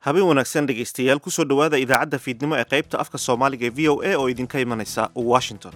habeen wanaagsan dhegaystayaal kusoo dhowaada idaacadda fiidnimo ee qaybta afka soomaaliga ee v o a oo idinka imanaysa washington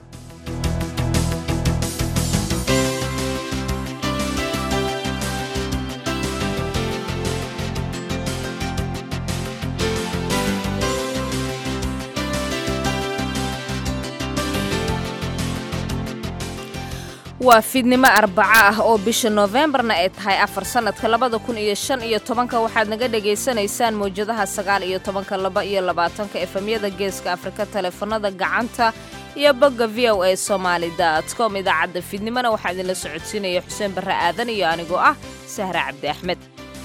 waa fiidnimo arbaco ah oo bisha noofembarna ay tahay afar sannadka labada kun iyo shan iyo tobanka waxaad naga dhagaysanaysaan mawjadaha sagaal iyo tobanka laba iyo labaatanka efemyada geeska afrika taleefanada gacanta iyo bogga v o a somaali dot com idaacadda fiidnimona waxaa idinla socodsiinaya xuseen barre aadan iyo anigoo ah sahre cabdi axmed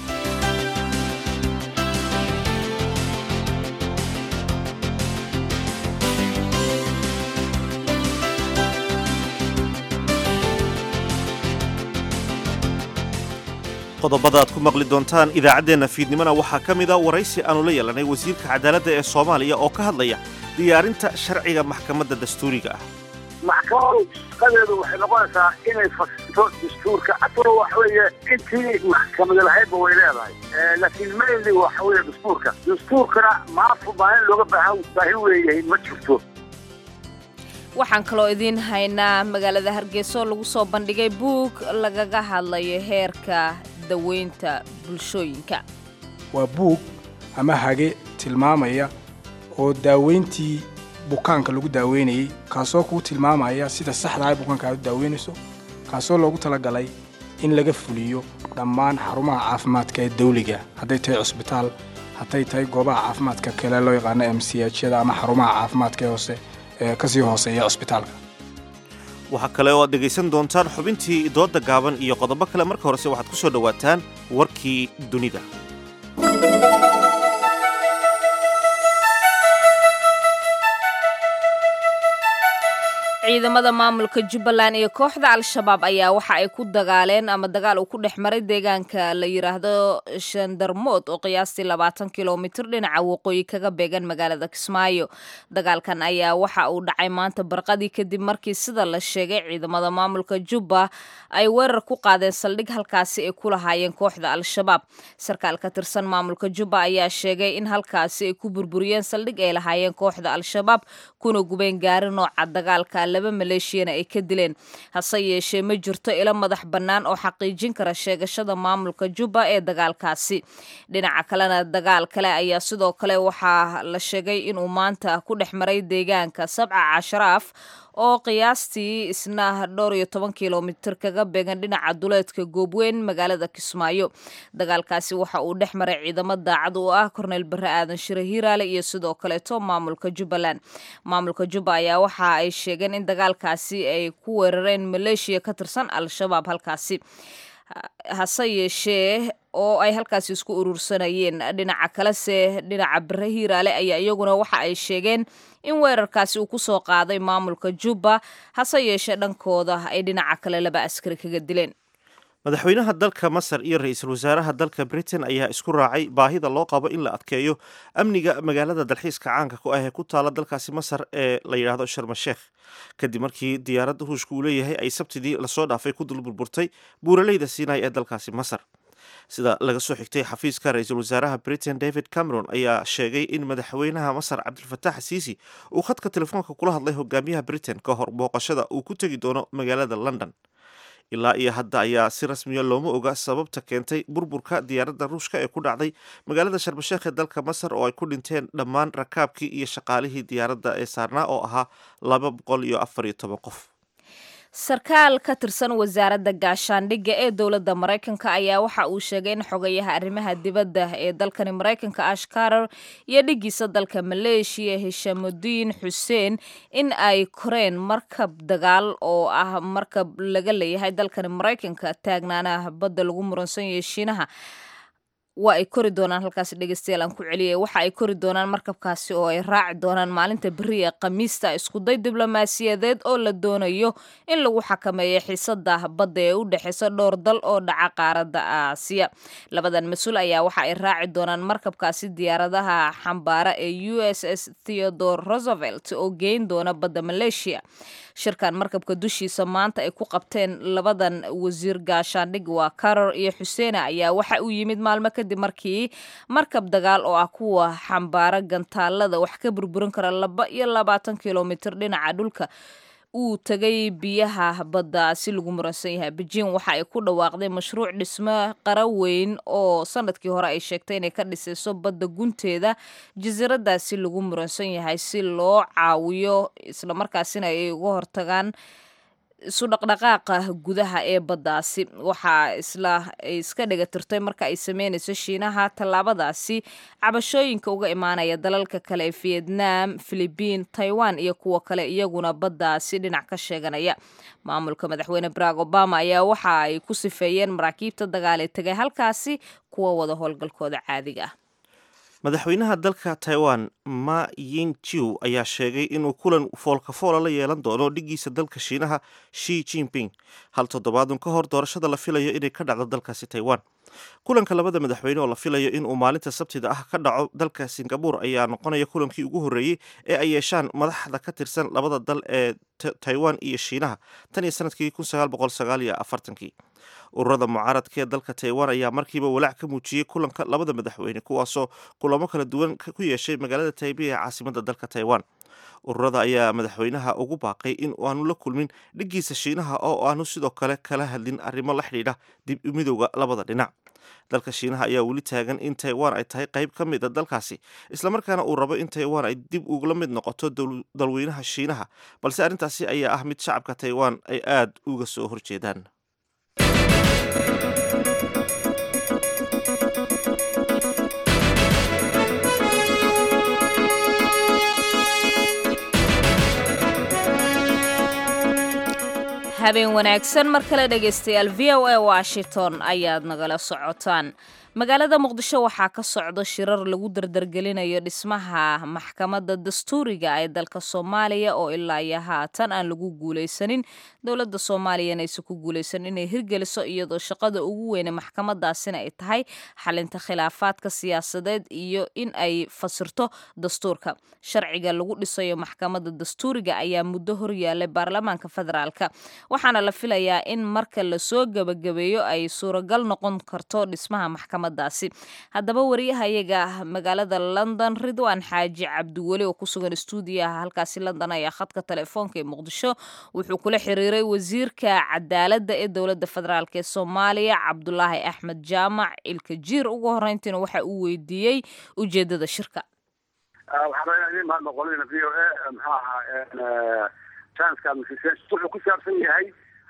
qodobada aad ku maqli doontaan idaacaddeenna fiidnimona waxaa ka mida waraysi aanu la yeelanay wasiirka cadaaladda ee soomaaliya oo ka hadlaya diyaarinta sharciga maxkamadda dastuuriga ah maxkamadu shaqadeedu waxay noqonaysaa inay fasirto dastuurka asalo waxa weeye intii maxkamadi lahaydba way leedahay laakiin mainly waxa weeye dastuurka dastuurkana maafu maalin looga baahan baahi weeyahay ma jirto waxaan kaloo idiin haynaa magaalada hargeyso lagu soo bandhigay buug lagaga hadlayo heerka daweynta bulshooyinka waa buug ama hage tilmaamaya oo daaweyntii bukaanka lagu daaweynayey kaasoo kuu tilmaamaya sida saxda ay bukaanka aad u daaweynayso kaasoo loogu talagalay in laga fuliyo dhammaan xarumaha caafimaadka ee dawliga hadday tahay cusbitaal hadday tahay goobaha caafimaadka kale loo yaqaano m c hyada ama xarumaha caafimaadka ee hoose ee kasii hooseeya cusbitaalka waxaa kale oo aad dhegaysan doontaan xubintii doodda gaaban iyo qodobo kale marka horese waxaad ku soo dhowaataan warkii dunida ciidamada maamulka jubbaland iyo kooxda al-shabaab ayaa waxa ay ku dagaaleen ama dagaal uu ku dhex maray deegaanka la yidhaahdo shandarmood oo qiyaastii labaatan kilomitir dhinaca waqooyi kaga beegan magaalada kismaayo dagaalkan ayaa waxa uu dhacay maanta barqadii kadib markii sida la sheegay ciidamada maamulka jubba ay weerar ku qaadeen saldhig halkaasi ay ku lahaayeen kooxda al-shabaab sarkaal ka tirsan maamulka jubba ayaa sheegay in halkaasi ay ku burburiyeen saldhig ay lahaayeen kooxda al-shabaab kuna gubeen gaari nooca dagaalka laba maleeshiyana ay ka dileen hase yeeshee ma jirto ilo madax bannaan oo xaqiijin kara sheegashada maamulka jubba ee dagaalkaasi dhinaca kalena dagaal kale ayaa sidoo kale waxaa la sheegay inuu maanta ku dhex maray deegaanka sabca casharaaf oo qiyaastii isna dhowr iyo toban kilomitir kaga beegan dhinaca duleedka goobweyn magaalada kismaayo dagaalkaasi waxa uu dhex maray ciidamo daacad u ah korneyl barre aadan shire hiiraale iyo sidoo kaleeto maamulka jubbaland maamulka jubba ayaa waxa ay sheegeen in dagaalkaasi ay ku weerareen maleeshiya ka tirsan al-shabaab halkaasi hase yeeshee oo ay halkaasi isku urursanayeen dhinaca kalese dhinaca bare hiiraale ayaa iyaguna waxa ay sheegeen in weerarkaasi uu ku soo qaaday maamulka jubba hase yeeshee dhankooda ay dhinaca kale laba askari kaga dileen madaxweynaha dalka masar iyo ra-iisul wasaaraha dalka britain ayaa isku raacay baahida loo qabo in la adkeeyo amniga magaalada dalxiiska caanka ku ah ee ku taala dalkaasi masar ee la yidhaahdo sharmasheekh kadib markii diyaaradda ruushka uu leeyahay ay sabtidii lasoo dhaafay ku dul burburtay buuraleyda sinai ee dalkaasi masar sida laga soo xigtay xafiiska ra-iisul wasaaraha britain david cameron ayaa sheegay in madaxweynaha masar cabdilfatax siisi uu khadka telefoonka kula hadlay hogaamiyaha britain ka hor booqashada uu ku tegi doono magaalada london ilaa iyo hadda ayaa si rasmiya looma oga sababta keentay burburka diyaaradda ruushka ee ku dhacday magaalada sharbasheekh ee dalka masar oo ay ku dhinteen dhammaan rakaabkii iyo shaqaalihii diyaaradda ee saarnaa oo ahaa laba boqol iyo afar iyo toban qof sarkaal ka tirsan wasaaradda gaashaandhigga ee dowladda maraykanka ayaa waxa uu sheegay in xogayaha arrimaha dibadda ee dalkani maraykanka ash karar iyo dhigiisa dalka maleeshiya hishamudiin xuseen in ay koreen markab dagaal oo ah markab laga leeyahay dalkani maraykanka taagnaana badda lagu muransan yahay shiinaha waa ay kori doonaan halkaasi dhegeystayaal aan ku celiyay waxa ay kori doonaan markabkaasi oo ay raaci doonaan maalinta beri ee khamiista iskuday diblomaasiyadeed oo la doonayo in lagu xakameeyo xiisada badda ee u dhexeysa dhowr dal oo dhaca qaaradda aasiya labadan mas-uul ayaa waxa ay raaci doonaan markabkaasi diyaaradaha xambaara ee u s s theodore roosevelt oo geyn doona badda maleeshiya shirkan markabka dushiisa maanta ay ku qabteen labadan wasiir gaashaandhig waa karor iyo xuseena ayaa waxa uu yimid maalmo kadib markii markab dagaal oo ah kuwa xambaara gantaalada wax ka burburin kara laba iyo labaatan kilomitir dhinaca dhulka uu tegay biyaha badda si lagu muransan yahay beijing waxa ay ku dhawaaqday mashruuc dhismo qara weyn oo sanadkii hore ay sheegtay inay ka dhisayso badda gunteeda jasiiradaasi lagu muransan yahay si loo caawiyo islamarkaasina ay uga hortagaan isu dhaqdhaqaaqa gudaha ee baddaasi waxaa isla ay iska dhegatirtay marka ay sameynayso shiinaha tallaabadaasi cabashooyinka uga imaanaya dalalka kale ee vietnam philibiin taiwan iyo kuwa kale iyaguna baddaasi dhinac ka sheeganaya maamulka madaxweyne barack obama ayaa waxa ay ku sifeeyeen maraakiibta dagaal ee tegay halkaasi kuwa wada howlgalkooda caadiga ah madaxweynaha dalka taiwan ma yinjiu ayaa sheegay inuu kulan foolkafoola la yeelan doono dhigiisa dalka shiinaha shi jinping hal toddobaadun ka hor doorashada la filayo inay ka dhacdo dalkaasi taiwan kulanka labada madaxweyne oo la filayo inuu maalinta sabtida ah ka dhaco dalka singabur ayaa noqonaya kulankii ugu horreeyey ee ay yeeshaan madaxda ka tirsan labada dal ee taiwan iyo shiinaha tan iyo sanadkii kii ururada mucaaradka ee dalka taiwan ayaa markiiba walaac ka muujiyey kulanka labada madaxweyne kuwaasoo kulamo kala duwan ku yeeshay magaalada taibei ee caasimada dalka taiwan ururada ayaa madaxweynaha ugu baaqay in aanu la kulmin dhigiisa shiinaha oo aanu sidoo kale kala hadlin arrimo la xidhiidha dib midowda labada dhinac dalka shiinaha ayaa weli taagan in taiwan ay tahay qayb ka mid a dalkaasi islamarkaana uu rabo in taiwan ay dib ugula mid noqoto dalweynaha shiinaha balse arrintaasi ayaa ah mid shacabka taiwan ay aada uga soo horjeedaan habeen wanaagsan mar kale dhegaystayaal v o a washington ayaad nagala socotaan magaalada muqdisho waxaa ka socdo shirar lagu dardargelinayo dhismaha maxkamadda dastuuriga ee dalka soomaaliya oo ilaa iyo haatan aan lagu guulaysanin dowladda soomaaliyana aysan ku guulaysan inay hirgeliso iyadoo shaqada ugu weyne maxkamadaasina ay tahay xalinta khilaafaadka siyaasadeed iyo in ay fasirto dastuurka sharciga lagu dhisayo maxkamadda dastuuriga ayaa muddo horyaalay baarlamaanka federaalka waxaana la filayaa in marka lasoo gebagabeeyo ay suuragal noqon karto dhismaha maxkamadaasi haddaba wariyahayaga magaalada london ridwan xaaji cabdiweli oo kusugan stuudiyaha halkaasi london ayaa khadka telefoonka ee muqdisho wuxuu kula xiriiray wasiirka cadaaladda ee dowladda federaalk ee soomaaliya cabdulaahi axmed jaamac ilka jiir ugu horeyntiina waxa uu weydiiyey ujeedada shirka wuxuu ku saabsan yahay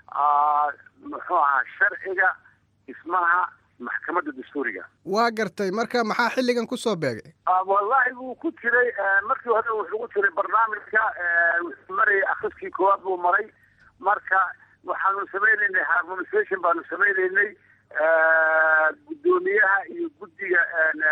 muxuu ahaa sharciga dhismaha maxkamadda dastuuriga waa gartay marka maxaa xilligan kusoo beegay wallahi wuu ku jiray markii hore wuxuu ku jiray barnaamijka wuxuu marayay akriskii koowaad buu maray marka waxaanu samaynaynay harmonisation baanu samaynaynay guddoomiyaha iyo guddiga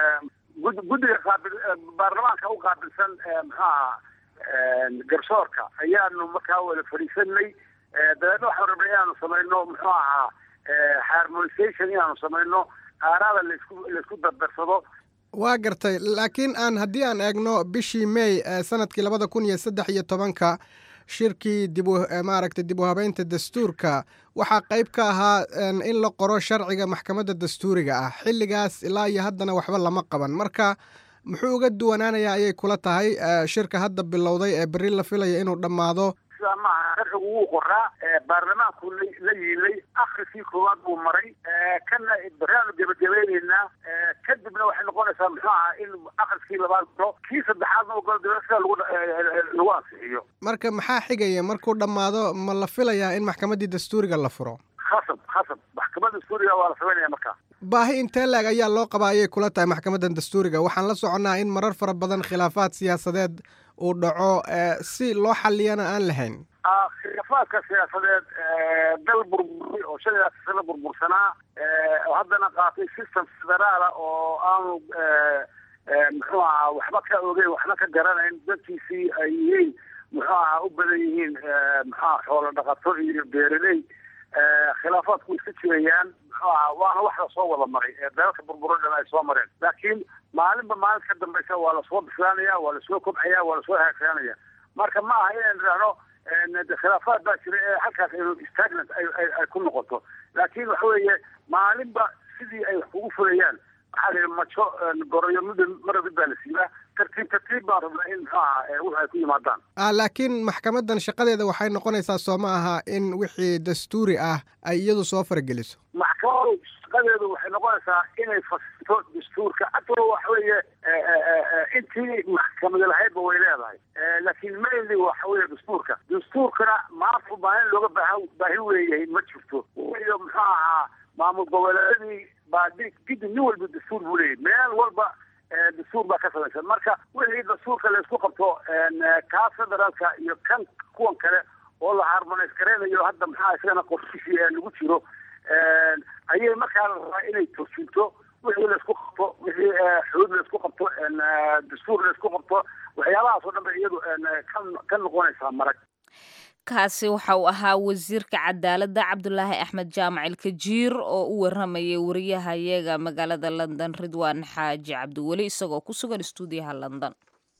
guddiga qaabil baarlamaanka u qaabilsan muxuu ahaa garsoorka ayaanu markaa wada fadhiisanay dabeedna waxaanu rabnay inaanu samayno muxuu ahaa harmonisation inaanu samayno aaraada laisku laisku dardarsado waa gartay laakiin aan haddii aan eegno bishii may sanadkii labada kun iyo saddex iyo tobanka shirkii dib maaragtay dib u habeynta dastuurka waxaa qayb ka ahaa in la qoro sharciga maxkamadda dastuuriga ah xilligaas ilaa iyo haddana waxba lama qaban marka muxuu uga duwanaanayaa ayay kula tahay shirka hadda bilowday ee berri la filaya inuu dhammaado sidaa maaha sharcigu wuu qoraa baarlamaanku la yiilay akriskii koowaad buu maray kana baraanu gebagabaynaynaa kadibna waxay noqonaysaa muxuu ahaa in akriskii labaad galo kii saddexaadna ogolo daba sida lagu lagu ansixiyo marka maxaa xigaya markuu dhammaado ma la filayaa in maxkamaddii dastuuriga la furo khasab khasab maxkamadda dastuuriga waa la samaynaya markaa baahi intee laeg ayaa loo qabaa ayay kula tahay maxkamaddan dastuuriga waxaan la soconnaa in marar fara badan khilaafaad siyaasadeed uu dhaco si loo xaliyana aan lahayn khilaafaadka siyaasadeed dal burburay oo shan iyo sano burbursanaa oo haddana qaatay system federaala oo aanu muxuu ahaa waxba ka ogeyn waxba ka garanayn dadkiisii ay yihiin muxuu ahaa u badan yihiin muxuaha xoolo dhaqato iyo beeraley khilaafaadku iska jirayaan muxuu ahaa waana wax lasoo wada maray dalalka burburo dhan ay soo mareen laakiin maalinba maalinta ka dambaysa waa lasoo bislaanaya waa lasoo kobcaya waa lasoo hagaagsanaya marka ma aha inaan idhaahno khilaafaad baa jira ee halkaas inu stagnant ay ku noqoto laakiin waxa weeye maalinba sidii ay wax kugu fulayaan waxaa la yidhi majo goroyo mid mara mid baa la siibaa tartiib tartiib baan rabnaa in muxuu aha wix ay ku yimaadaan laakiin maxkamaddan shaqadeeda waxay noqonaysaa soo ma aha in wixii dastuuri ah ay iyadu soo farageliso maxkamadu shaqadeedu waxay noqonaysaa inay fasirto dastuurka atoo waxa weeye intii maxkamadi lahaydba way leedahay laakiin mainly waxa weeye dastuurka dastuurkana maanta baahin looga baaha baahi weeyahay ma jirto iyo muxuu ahaa maamul goboleedadii baa gidi nin walba dastuur buu leeyahy meel walba dastuur baa ka samaysan marka wixii dastuurka laysku qabto kaa federaalka iyo kan kuwan kale oo la harmonays garaynayo hadda maxaa isagana qorshishii lagu jiro ayay markaa la rabaa inay turjunto wixii laysku qabto wixii xuduud laysku qabto dastuur laysku qabto waxyaabahaas oo dhan ba iyadu ka noqonaysaa marag kaasi waxa uu ahaa wasiirka cadaaladda cabdulaahi axmed jaamac ilkajiir oo u waramayay wariyahayaga magaalada london ridwaan xaaji cabdiweli isagoo ku sugan istuudiyaha london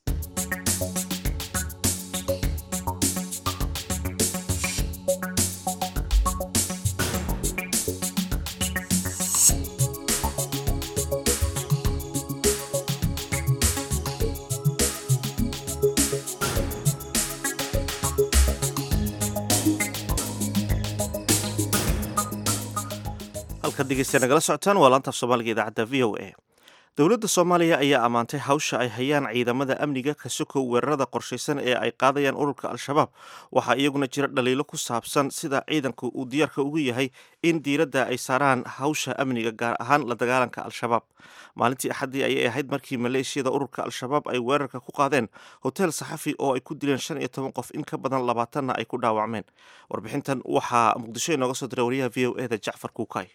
halkaad dhegeysta nagala socotaan waa laantaaf soomaaliga idaacadda v o a dowladda soomaaliya ayaa ammaantay hawsha ay hayaan ciidamada amniga ka sokow weerarada qorshaysan ee ay qaadayaan ururka al-shabaab waxaa iyaguna jira dhaliilo ku saabsan sida ciidanku uu diyaarka ugu yahay in diiradda ay saaraan hawsha amniga gaar ahaan la dagaalanka al-shabaab maalintii axaddii ayay ahayd markii maleeshiyada ururka al-shabaab ay weerarka ku qaadeen hotel saxafi oo ay ku dileen shan iyo toban qof in ka badan labaatanna ay ku dhaawacmeen warbixintan waxaa muqdisho inooga soo diray wariyaha v o e da jacfar kuukay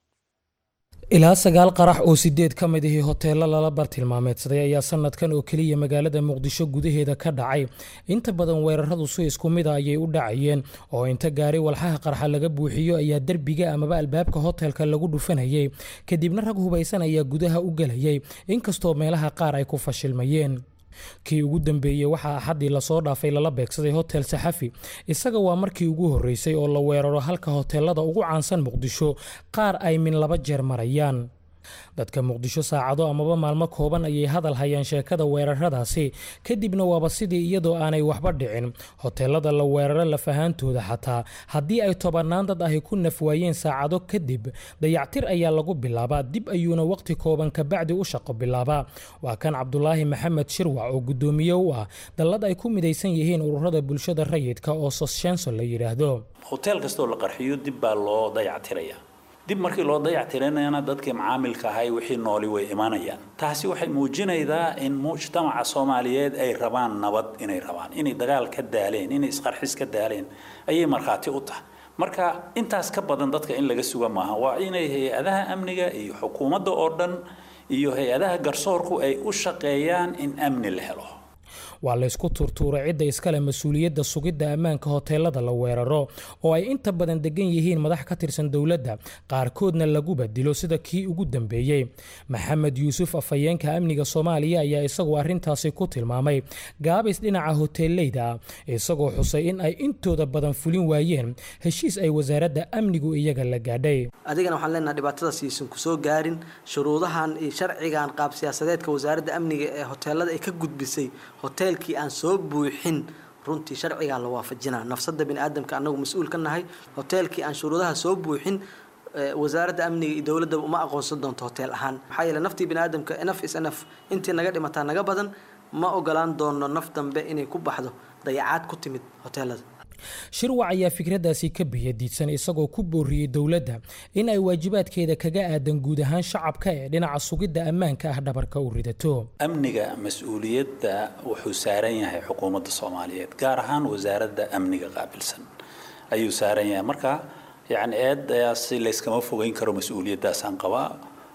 ilaa sagaal qarax oo sideed ka mid ahii hoteello lala bartilmaameedsaday ayaa sanadkan oo keliya magaalada muqdisho gudaheeda ka dhacay inta badan weeraradu si isku mida ayay u dhacayeen oo inta gaari walxaha qarxa laga buuxiyo ayaa derbiga amaba albaabka hotelka lagu dhufanayay kadibna rag hubaysan ayaa gudaha u gelayay inkastoo meelaha qaar ay ku fashilmayeen kii ugu dambeeyey waxaa axaddii lasoo dhaafay lala beegsaday hotel saxafi isaga waa markii ugu horreysay oo la weeraro halka hoteelada ugu caansan muqdisho qaar ay min laba jeer marayaan dadka muqdisho saacado amaba maalmo kooban ayay hadal hayaan sheekada weeraradaasi kadibna waaba sidii iyadoo aanay waxba dhicin hoteelada la weeraro lafahaantooda xataa haddii ay tobannaan dad ahi ku nafwaayeen saacado kadib dayactir ayaa lagu bilaabaa dib ayuuna waqti kooban kabacdi u shaqo bilaabaa waa kan cabdulaahi maxamed shirwac oo guddoomiye u ah dallad ay ku midaysan yihiin ururada bulshada rayidka oo soshenso la yidhaahdo hotel kastoo la qarxiyo dib baa loo dayactiraya dib markii loo dayactirinayana dadkii macaamilka ahay wixii nooli way imanayaan taasi waxay muujinaydaa in mujtamaca soomaaliyeed ay rabaan nabad inay rabaan inay dagaal ka daaleen inay isqarxis ka daaleen ayay markhaati u tahay marka intaas ka badan dadka in laga suga maaha waa inay hay-adaha amniga iyo xukuumadda oo dhan iyo hay-adaha garsoorku ay u shaqeeyaan in amni la helo waa laysku turtuuray cidda iskale mas-uuliyadda sugidda ammaanka hoteelada la weeraro oo ay inta badan degan yihiin madax ka tirsan dowladda qaarkoodna laguba dilo sida kii ugu dambeeyey maxamed yuusuf afhayeenka amniga soomaaliya ayaa isagoo arrintaasi ku tilmaamay gaabis dhinaca hoteeleyda ah isagoo xusay in ay intooda badan fulin waayeen heshiis ay wasaaradda amnigu iyaga la gaadhay adigana waxaan leenahay dhibaatadaas iisan ku soo gaarin shuruudahan iyo sharcigan qaab siyaasadeedka wasaaradda amniga ee hoteelada ay ka gudbisay hoteelkii aan soo buuxin runtii sharcigaa la waafajinaa nafsada bini aadamka anagu mas-uul ka nahay hoteelkii aan shuruudaha soo buuxin wasaaradda amniga iyo dowladda uma aqoonsan doonto hotel ahaan maxaa yeele naftii bini aadamka naf is naf intii naga dhimataa naga badan ma ogolaan doono naf dambe inay ku baxdo dayacaad ku timid hoteelada shirwac ayaa fikraddaasi ka biyadiidsan isagoo ku booriyey dowladda in ay waajibaadkeeda kaga aadan guud ahaan shacabka ee dhinaca sugidda ammaanka ah dhabarka u ridato amniga mas-uuliyadda wuxuu saaran yahay xukuumadda soomaaliyeed gaar ahaan wasaaradda amniga qaabilsan ayuu saaran yahay marka yacni eedaasi layskama fogeyn karo mas-uuliyaddaasaan qabaa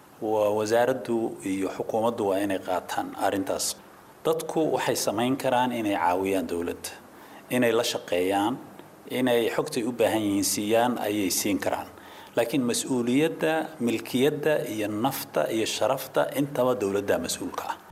wasaaraddu iyo xukuumaddu waa inay qaataan arrintaas dadku waxay samayn karaan inay caawiyaan dowladda inay la shaqeeyaan inay xogtay u baahan yihiin siiyaan ayay siin karaan laakiin mas-uuliyadda milkiyadda iyo nafta iyo sharafta intaba dowladda mas-uulka ah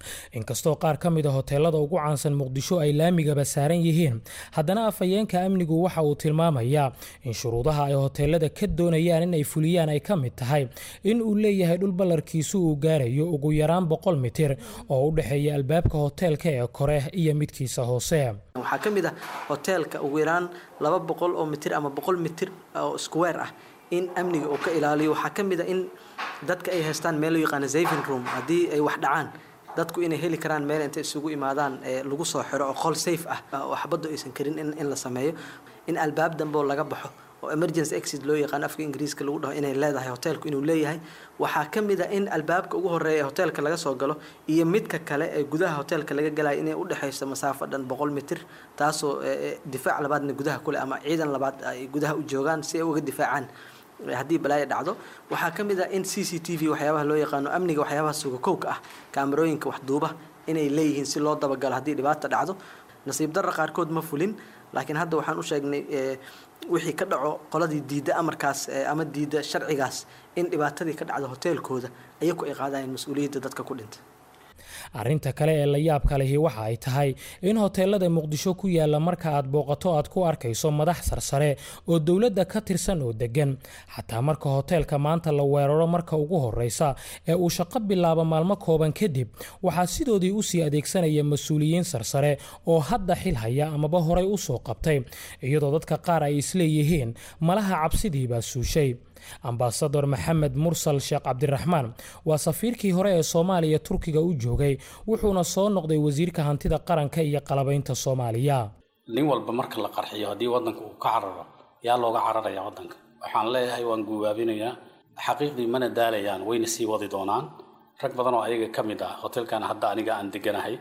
inkastoo qaar ka mid a hoteelada ugu caansan muqdisho ay laamigaba saaran yihiin haddana afhayeenka amnigu waxa uu tilmaamayaa in shuruudaha ay hoteelada ka doonayaan in ay fuliyaan ay ka mid tahay in uu leeyahay dhul ballarkiisu uu gaarayo ugu yaraan boqol mitir oo u dhexeeya albaabka hoteelka ee kore iyo midkiisa hoose waxaa ka mid ah hoteelka ugu yaraan laba boqol oo mitir ama boqol mitir oo square ah in amniga uu ka ilaaliyo waxaa ka mid a in dadka ay haystaan meel loo yaqaano saving room haddii ay wax dhacaan dadku inay heli karaan meel intay isugu imaadaan ee lagu soo xiro oo qol safe ah oo xabaddu aysan karin in, in la sameeyo in albaab dambe oo laga baxo oo emergency exit loo yaqaan afka ingiriiska lagu dhaho inay leedahay hoteelku inuu leeyahay waxaa ka mid a in albaabka ugu horeeya ee hoteelka laga soo galo iyo midka kale ee gudaha hoteelka laga galayo inay udhexayso masaafo dhan boqol mitir taasoo difaac labaadna gudaha kule ama ciidan labaad ay gudaha u joogaan si ay uga difaacaan haddii balaayo dhacdo waxaa ka mid ah in c c t v waxyaabaha loo yaqaano amniga waxyaabaha sugakowka ah kaamarooyinka waxduuba inay leeyihiin si loo dabagalo haddii dhibaata dhacdo nasiib darra qaarkood ma fulin laakiin hadda waxaan u sheegnay wixii ka dhaco qoladii diidda amarkaas ama diidda sharcigaas in dhibaatadii ka dhacdo hoteelkooda ayaku ay qaadayeen mas-uuliyadda dadka ku dhintay arrinta kale ee la yaabka lehi waxa ay tahay in hoteelada muqdisho ku yaalla marka aad booqato aad ku arkayso madax sarsare oo dowladda ka tirsan oo deggan xataa marka hoteelka maanta la weeraro marka ugu horreysa ee uu shaqo bilaabo maalmo kooban kadib waxaa sidoodii usii adeegsanaya mas-uuliyiin sarsare oo hadda xil haya amaba horay u soo qabtay iyadoo dadka qaar ay isleeyihiin malaha cabsidiibaa suushay ambasador maxamed mursal sheekh cabdiraxmaan waa safiirkii hore ee soomaaliya turkiga u joogay wuxuuna soo noqday wasiirka hantida qaranka iyo qalabaynta soomaaliya nin walba marka la qarxiyo haddii wadanka uu ka cararo yaa looga cararaya wadanka waxaan leeyahay waan guubaabinayaa xaqiiqdii mana daalayaan wayna sii wadi doonaan rag badan oo ayaga ka mid ah hotelkan hadda aniga aan deganahay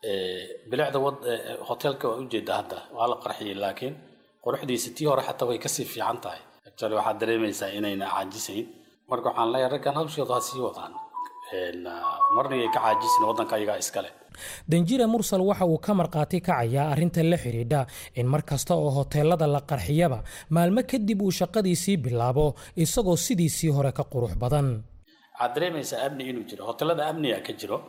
bilicda hotelka waa ujeeda hadda waa la qarxiyey laakiin quruxdiisa tii hore xataa way kasii fiican tahay actually waxaad dareemaysaa inayna caajisayn marka waxaan leeyahay raggan hawshooda ha sii wadaan marnigay ka caajisin waddanka ayagaa iskale danjira mursal waxa uu ka markhaati kacayaa arrinta la xidhiidha in mar kasta oo hoteelada la qarxiyaba maalmo kadib uu shaqadiisii bilaabo isagoo sidiisii hore ka qurux badan waxaad dareemaysaa amni inuu jiro hoteelada amniga ka jiro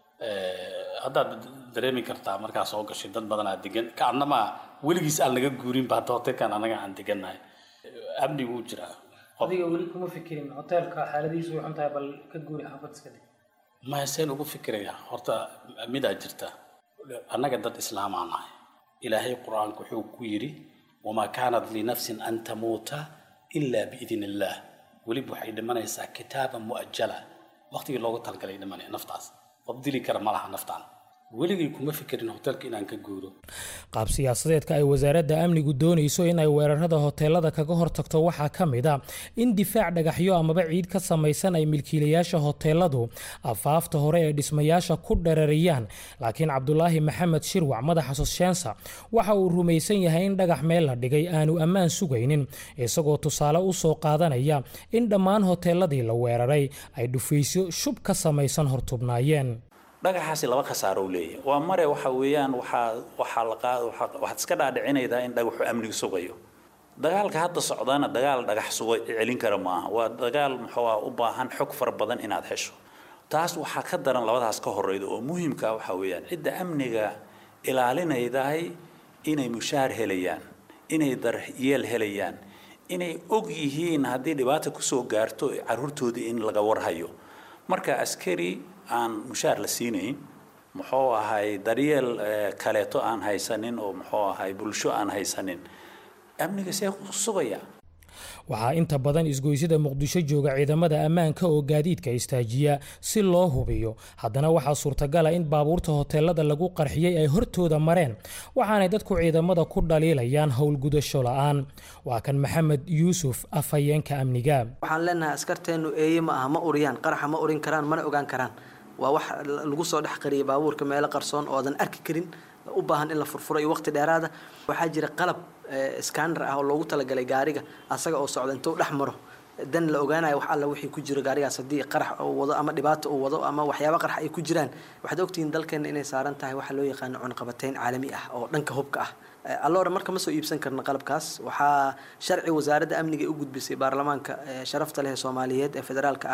haddaad dareemi kartaa markaa soo gashay dad badanaa degan ka annamaa weligiis aan naga guurinba hadda hoteelkan annaga aan degannahay amni wuu jiraa adiga weli kuma fikirin hoteelka xaaladiisu way xuntahay bal ka guuri xaafad iska dhig maya seen ugu fikiraya horta midaa jirta annaga dad islaamaa nahay ilaahay qur-aanku wuxuu ku yidhi wamaa kaanat linafsin an tamuuta ilaa biidn illaah weliba waxay dhimanaysaa kitaaban mu'ajala waqtigii loogu talgalay dhimanaya naftaas qof dili kara ma laha naftaan weligay kuma fikirin hoteelka inaan ka guuro qaab siyaasadeedka ay wasaaradda amnigu doonayso in ay weerarada hoteelada kaga hortagto waxaa ka mid a in difaac dhagaxyo amaba ciid ka samaysan ay milkiilayaasha hoteeladu afaafta hore ee dhismayaasha ku dherariyaan laakiin cabdulaahi maxamed shirwac madaxa sosheensa waxa uu rumaysan yahay in dhagax meel la dhigay aanu ammaan sugaynin isagoo tusaale u soo qaadanaya in dhammaan hoteeladii la weeraray ay dhufaysyo shub ka samaysan hortubnaayeen dhagaxaasi laba khasaaro u leeyahay waa mare waxa weeyaan waxaa waxaa la qaad waxaad iska dhaadhicinaydaa in dhagaxu amniga sugayo dagaalka hadda socdaana dagaal dhagax suga celin kara maaha waa dagaal muxuu u baahan xog fara badan inaad hesho taas waxaa ka daran labadaas ka horeyda oo muhiimka waxa weeyaan cidda amniga ilaalinaydahay inay mushaar helayaan inay daryeel helayaan inay og yihiin haddii dhibaata kusoo gaarto caruurtoodii in laga warhayo marka askari aan mushaar la siinayn muxuu ahay daryeel kaleeto aan haysanin oo muxuu ahay bulsho aan haysanin amniga see sugaya waxaa inta badan isgoysyada muqdisho jooga ciidamada ammaanka oo gaadiidka istaajiya si loo hubiyo haddana waxaa suurtagala in baabuurta hoteelada lagu qarxiyey ay hortooda mareen waxaanay dadku ciidamada ku dhaliilayaan howlgudasho la-aan waa kan maxamed yuusuf afhayeenka amniga waxaan leenahay askarteennu eeye ma aha ma uriyaan qaraxa ma urin karaan mana ogaan karaan waa wax lagu soo dhex qariyay baabuurka meelo qarsoon oodan arki karin u baahan in la furfuro iyo waqti dheeraada waxaa jira qalab scanner ah oo loogu talagalay gaariga asaga oo socda intuu dhex maro dan la ogaanayo wax alla wixii ku jiro gaarigaas haddii qarax uu wado ama dhibaato uu wado ama waxyaaba qarax ay ku jiraan waxaad ogtihiin dalkeena inay saaran tahay waxa loo yaqaano cunqabateyn caalami ah oo dhanka hubka ah alloora marka ma soo iibsan karno qalabkaas waxaa sharci wasaaradda amniga u gudbisay baarlamaanka sharafta leh ee soomaaliyeed ee federaalka ah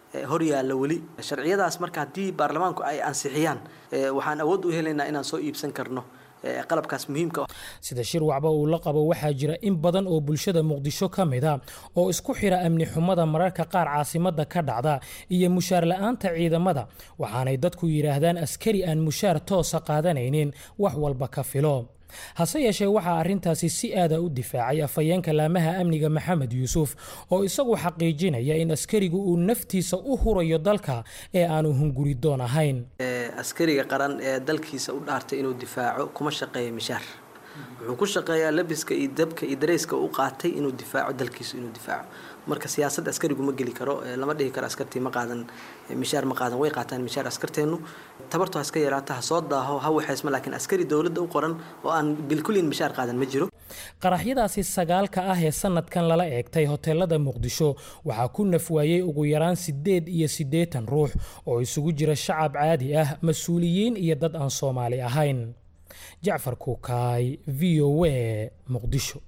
hor yaalla weli sharciyadaas marka haddii baarlamaanku ay ansixiyaan waxaan awood u helaynaa inaan soo iibsan karno qalabkaas muhiimka sida shir wacba uu la qabo waxaa jira in badan oo bulshada muqdisho ka mid a oo isku xira amni xumada mararka qaar caasimadda ka dhacda iyo mushaar la-aanta ciidamada waxaanay dadku yidhaahdaan askari aan mushaar toosa qaadanaynin wax walba ka filo hase yeeshee waxaa arrintaasi si aada u difaacay afhayeenka laamaha amniga maxamed yuusuf oo isagu xaqiijinaya in askarigu uu naftiisa u hurayo dalka ee aanu hunguridoon ahayn askariga qaran ee dalkiisa u dhaartay inuu difaaco kuma shaqeeya mishaar wuxuu ku shaqeeyaa labiska iyo dabka iyo dareyska u qaatay inuu difaaco dalkiisa inuu difaaco marka siyaasad askarigu ma geli karo lama dhihi karo askartii ma qaadan mishaar ma qaadan way qaataan mishaar askarteennu tabartu ha iska yaraata ha soo daaho ha waxaysma laakiin askari dowladda u qoran oo aan bilkulin mishaar qaadan ma jiro qaraxyadaasi sagaalka ah ee sanadkan lala eegtay hoteelada muqdisho waxaa ku nafwaayey ugu yaraan siddeed iyo siddeetan ruux oo isugu jira shacab caadi ah mas-uuliyiin iyo dad aan soomaali ahayn jacfar kuukaay v o a muqdisho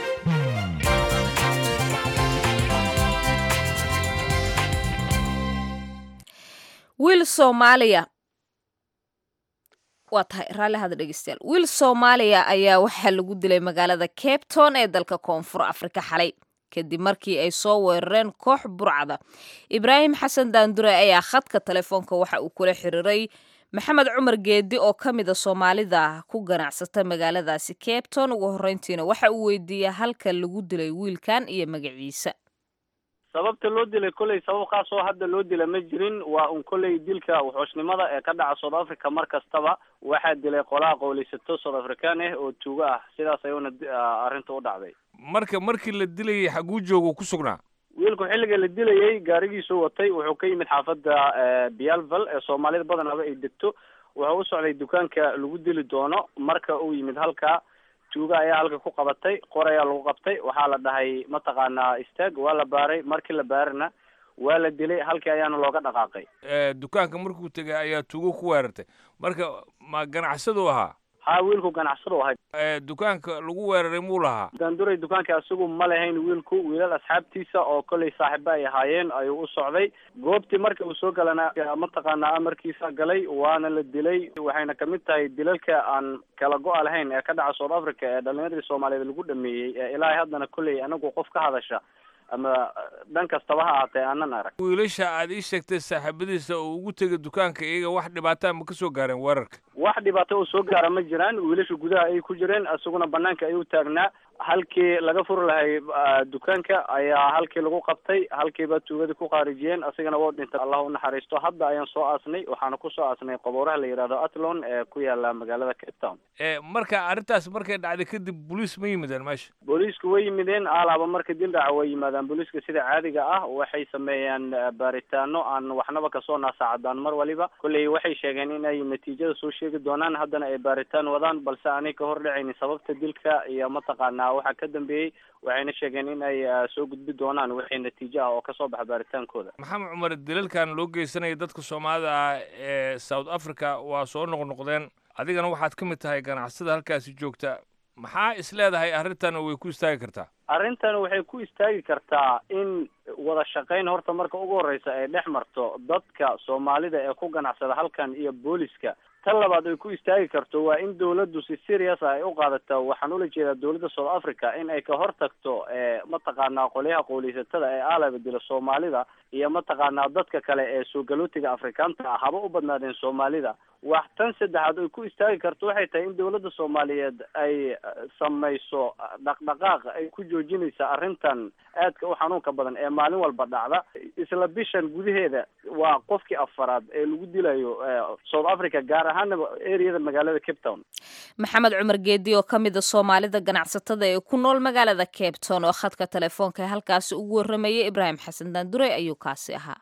wiil soomaaliya waa tahay raalli hada dhegeystayaal wiil soomaaliya ayaa waxaa lagu dilay magaalada cape town ee dalka koonfur afrika xalay kadib markii ay soo weerareen koox burcada ibraahim xasan daandure ayaa khadka telefoonka waxa uu kula xiriiray maxamed cumar geedi oo ka mida soomaalida ku ganacsata magaaladaasi cape town ugu horreyntiina waxa uu weydiiyey halka lagu dilay wiilkan iyo magaciisa sababta loo dilay kolley sabab khaas oo hadda loo dila ma jirin waa un kolley dilka wuxuushnimada ee ka dhaca south africa mar kastaba waxaa dilay qolaha qowleysato south african ah oo tuugo ah sidaas ayuuna arrinta u dhacday marka markii la dilayay xaguu joogo ku sugnaa wiilku xilliga la dilayay gaarigiisuu watay wuxuu ka yimid xaafadda bialval ee soomaalida badanaba ay degto wuxuu u socday dukaanka lagu dili doono marka uu yimid halka tuuga ayaa halka ku qabatay qor ayaa lagu qabtay waxaa la dhahay mataqaanaa istaag waa la baaray markii la baarana waa la dilay halkii ayaana looga dhaqaaqay dukaanka markuu tegay ayaa tuugo ku weerartay marka ma ganacsadu ahaa ha wiilku ganacsadu ahay dukaanka lagu weeraray muu lahaa daanduray dukaanka isagu ma lahayn wiilku wiilal asxaabtiisa oo kolley saaxiibo ay ahaayeen ayuu u socday goobtii marka uu soo galana mataqaanaa amarkiisa galay waana la dilay waxayna kamid tahay dilalka aan kala go-a lahayn ee ka dhaca south africa ee dhalinyaradii soomaaliyeed lagu dhameeyey ee ilaahay haddana kolley anagu qof ka hadasha ama dhan kastaba ha ahaatee aanan arag wiilasha aad ii sheegtay saaxiibadiisa oo ugu tegay dukaanka iyaga wax dhibaataa ma ka soo gaareen weerarka wax dhibaato oo soo gaara ma jiraan wiilasha gudaha ayay ku jireen isaguna banaanka ayuu taagnaa halkii laga furi lahay dukaanka ayaa halkii lagu qabtay halkiiba tuugadii ku khaarijiyeen asigana wou dhintay allah u naxariisto hadda ayaan soo aasnay waxaana kusoo aasnay qabooraha la yidhahdo atlon ee ku yaala magaalada cape town marka arrintaas markay dhacday kadib booliis ma yimideen meesha booliisku way yimideen alaaba marka dil dhaca way yimaadaan booliiska sida caadiga ah waxay sameeyaan baaritaano aan waxnaba kasoo naasaacadaan mar waliba kolley waxay sheegeen in ay natiijada soo sheegi doonaan haddana ay baaritaan wadaan balse aanay ka hor dhacaynin sababta dilka iyo mataqaanaa waxaa ka dambeeyey waxayna sheegeen in ay soo gudbi doonaan wixii natiijo ah oo kasoo baxa baaritaankooda maxamed cumar dilalkan loo geysanaya dadka soomaalida ah ee south africa waa soo noqnoqdeen adigana waxaad ka mid tahay ganacsada halkaasi joogta maxaa is leedahay arrintan way ku istaagi kartaa arrintan waxay ku istaagi kartaa in wada shaqayn horta marka ugu horreysa ay dhex marto dadka soomaalida ee ku ganacsada halkan iyo booliska tan labaad ay ku istaagi karto waa in dawladdu si serious ah ay u qaadato waxaan ula jeedaa dawladda south africa in ay ka hortagto mataqaanaa qolyaha qowleysatada ee aalaba dila soomaalida iyo mataqaanaa dadka kale ee soo galootiga afrikaanta ah haba u badnaadeen soomaalida wax tan saddexaad ay ku istaagi karto waxay tahay in dawladda soomaaliyeed ay samayso dhaqdhaqaaq ay ku joojinaysa arrintan aadka u xanuunka badan ee maalin walba dhacda isla bishan gudaheeda waa qofkii afaraad ee lagu dilayo south africa gaar ahaana areada magaalada cape town maxamed cumar geedi oo ka mida soomaalida ganacsatada ee ku nool magaalada cape town oo khadka telefoonka ee halkaasi ugu warramayay ibraahim xasan daandure ayuu kaasi ahaa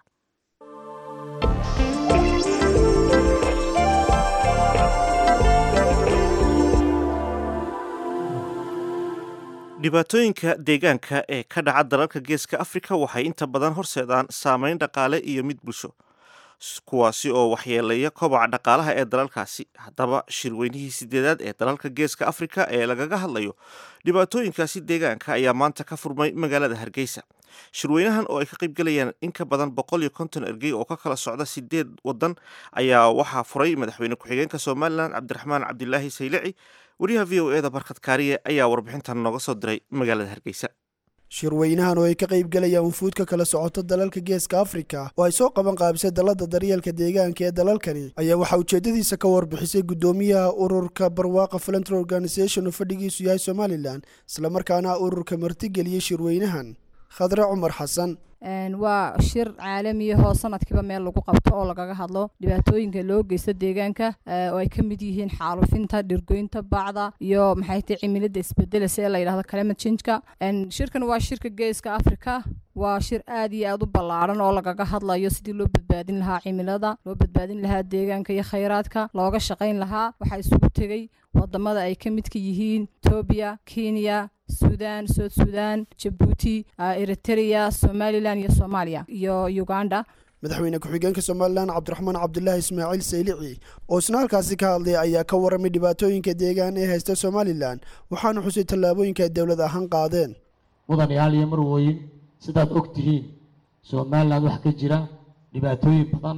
dhibaatooyinka deegaanka ee ka dhaca dalalka geeska afrika waxay inta badan horseedaan saameyn dhaqaale iyo mid bulsho kuwaasi oo waxyeeleeya kobaca dhaqaalaha ee dalalkaasi haddaba shirweynihii sideedaad ee dalalka geeska afrika ee lagaga hadlayo dhibaatooyinkaasi deegaanka ayaa maanta ka furmay magaalada hargeysa shirweynahan oo ay ka qaybgelayaan in ka badan boqol iyo konton ergey oo ka kala socda sideed wadan ayaa waxaa furay madaxweyne ku-xigeenka somalilan cabdiraxmaan cabdilaahi saylici wariyaha v o e da barkhad kaariye ayaa warbixintan nooga soo diray magaalada hargeysa shirweynahan oo ay ka qaybgalayaan wufuudka kala socoto dalalka geeska afrika oo ay soo qaban qaabisay dalada daryeelka deegaanka ee dalalkani ayaa waxaa ujeedadiisa ka warbixisay gudoomiyaha ururka barwaaqa volunteer organisation oo fadhigiisu yahay somalilan islamarkaana ururka martigeliyey shirweynahan khadre cumar xasan waa shir caalamiyahoo sanadkiiba meel lagu qabto oo lagaga hadlo dhibaatooyinka loo geysto deegaanka oo ay ka mid yihiin xaalufinta dhirgoynta bacda iyo maxay tahay cimilada isbedelasa ee la yidhahdo climate changeka shirkan waa shirka geeska africa waa shir aad iyo aad u ballaaran oo lagaga hadlayo sidii loo badbaadin lahaa cimilada loo badbaadin lahaa deegaanka iyo khayraadka looga shaqayn lahaa waxaa isugu tegey wadamada ay ka midka yihiin etoobiya kenya sudan south sudan jabuuti eritrea somalilan iyo soomaaliya iyo uganda madaxweyne ku-xigeenka somalilan cabdiraxmaan cabdulaahi ismaaciil saylici oo isna halkaasi ka hadlay ayaa ka waramay dhibaatooyinka deegaan ee haysta somalilan waxaana xusay tallaabooyinka ay dowlad ahaan qaadeen mudanayaal iyo marwooyin sidaad og tihiin somalilan waxaa ka jira dhibaatooyin badan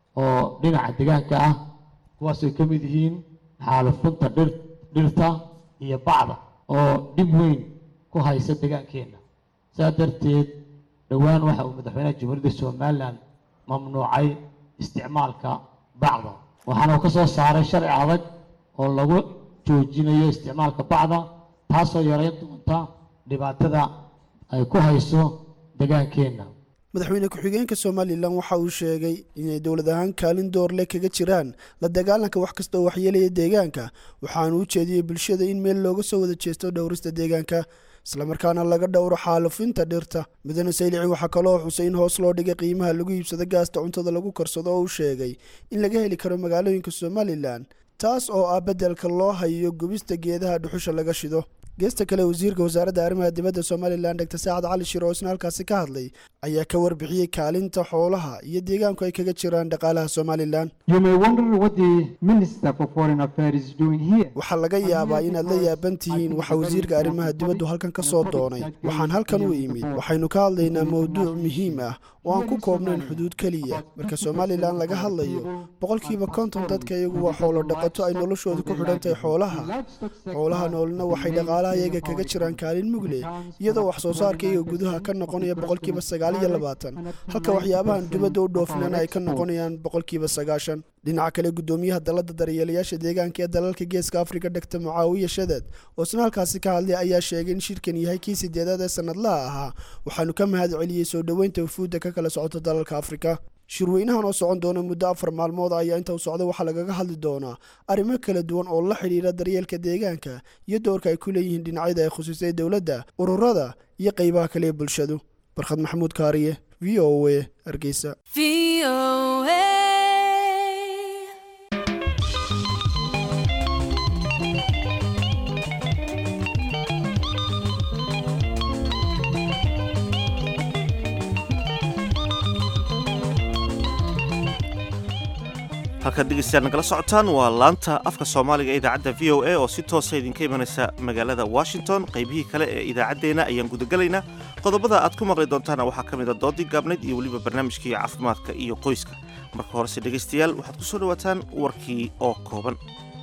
oo dhinaca deegaanka ah kuwaasay ka mid yihiin xaalufinta dhir dhirta iyo bacda oo dhib weyn ku haysa deegaankeenna saa darteed dhowaan waxa uu madaxweynaha jamhuuriyadda somalilan mamnuucay isticmaalka bacda waxaana uu ka soo saaray sharci adag oo lagu joojinayo isticmaalka bacda taasoo yareyn doonta dhibaatada ay ku hayso deegaankeenna madaxweyne ku-xigeenka somalilan waxa uu sheegay inay dowlad ahaan kaalin doorle kaga jiraan la dagaalanka wax kasta oo waxyeelaya deegaanka waxaanu u jeediyey bulshada in meel looga soo wada jeesto dhowrista deegaanka islamarkaana laga dhowro xaalufinta dhirta mudane saylici waxaa kaloo xusay in hoos loo dhigay qiimaha lagu iibsado gaasta cuntada lagu karsado oo uu sheegay in laga heli karo magaalooyinka somalilan taas oo ah beddelka loo hayo gubista geedaha dhuxusha laga shido geesta kale wasiirka wasaaradda arrimaha dibadda somalilan dr saacad cali shir oo isna halkaasi ka hadlay ayaa ka warbixiyey kaalinta xoolaha iyo deegaanku ay kaga jiraan dhaqaalaha somalilan waxaa laga yaabaa inaad la yaaban tihiin waxa wasiirka arrimaha dibaddu halkan ka soo doonay waxaan halkan u imid waxaynu ka hadlaynaa mowduuc muhiim ah oo aan ku koobnayn xuduud keliya marka somalilan laga hadlayo boqolkiiba konton dadka iyagu waa xoolo dhaqato ay noloshooda ku xidhantahay xoolaha xoolaha noolna waxay dhaqaalaha iyaga kaga jiraan kaalin mugle iyadoo wax soo saarka iyaga gudaha ka noqonaya boqolkiiba sagaal iyo labaatan halka waxyaabahan dibadda u dhoofinana ay ka noqonayaan boqolkiiba sagaashan dhinaca kale gudoomiyaha dalada daryeelayaasha deegaanka ee dalalka geeska afrika dhegta mucaawiya shadad oo isna halkaasi ka hadlay ayaa sheegay in shirkan yahay kii sideedaad ee sanadlaha ahaa waxaanu ka mahad celiyey soo dhoweynta wufuudda ka kala socota dalalka afrika shirweynahan oo socon doona muddo afar maalmood ayaa inta u socda waxaa lagaga hadli doonaa arrimo kala duwan oo la xidhiira daryeelka deegaanka iyo doorka ay ku leeyihiin dhinacyada ay khusisay dowladda ururada iyo qeybaha kale ee bulshadu barkhad maxamuud kaariye v o a hargeysa halkaad dhegeystayaad nagala socotaan waa laanta afka soomaaliga ee idaacadda v o a oo si toosa idinka imanaysa magaalada washington qaybihii kale ee idaacaddeenna ayaan gudagelaynaa qodobada aad ku maqli doontaana waxaa ka mid a doodii gaabnayd iyo weliba barnaamijkii caafimaadka iyo qoyska marka horese dhegaystayaal waxaad ku soo dhowaataan warkii oo kooban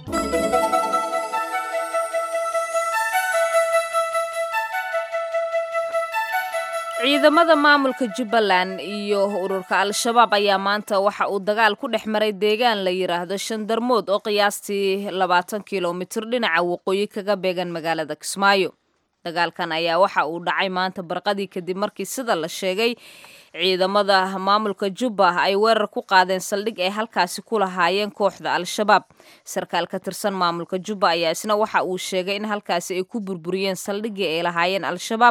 ciidamada maamulka jubbaland iyo ururka al-shabaab ayaa maanta waxa uu dagaal ku dhex maray deegaan la yidhaahdo shandarmood oo qiyaastii labaatan kilomitir dhinaca waqooyi kaga beegan magaalada kismaayo dagaalkan ayaa waxa uu dhacay maanta barqadii kadib markii sida la sheegay ciidamada maamulka jubba ay weerar ku qaadeen saldhig ay halkaasi ku lahaayeen kooxda al-shabaab sarkaal ka tirsan maamulka jubba ayaa isna waxa uu sheegay in halkaasi ay ku burburiyeen saldhiggii ay lahaayeen al-shabaab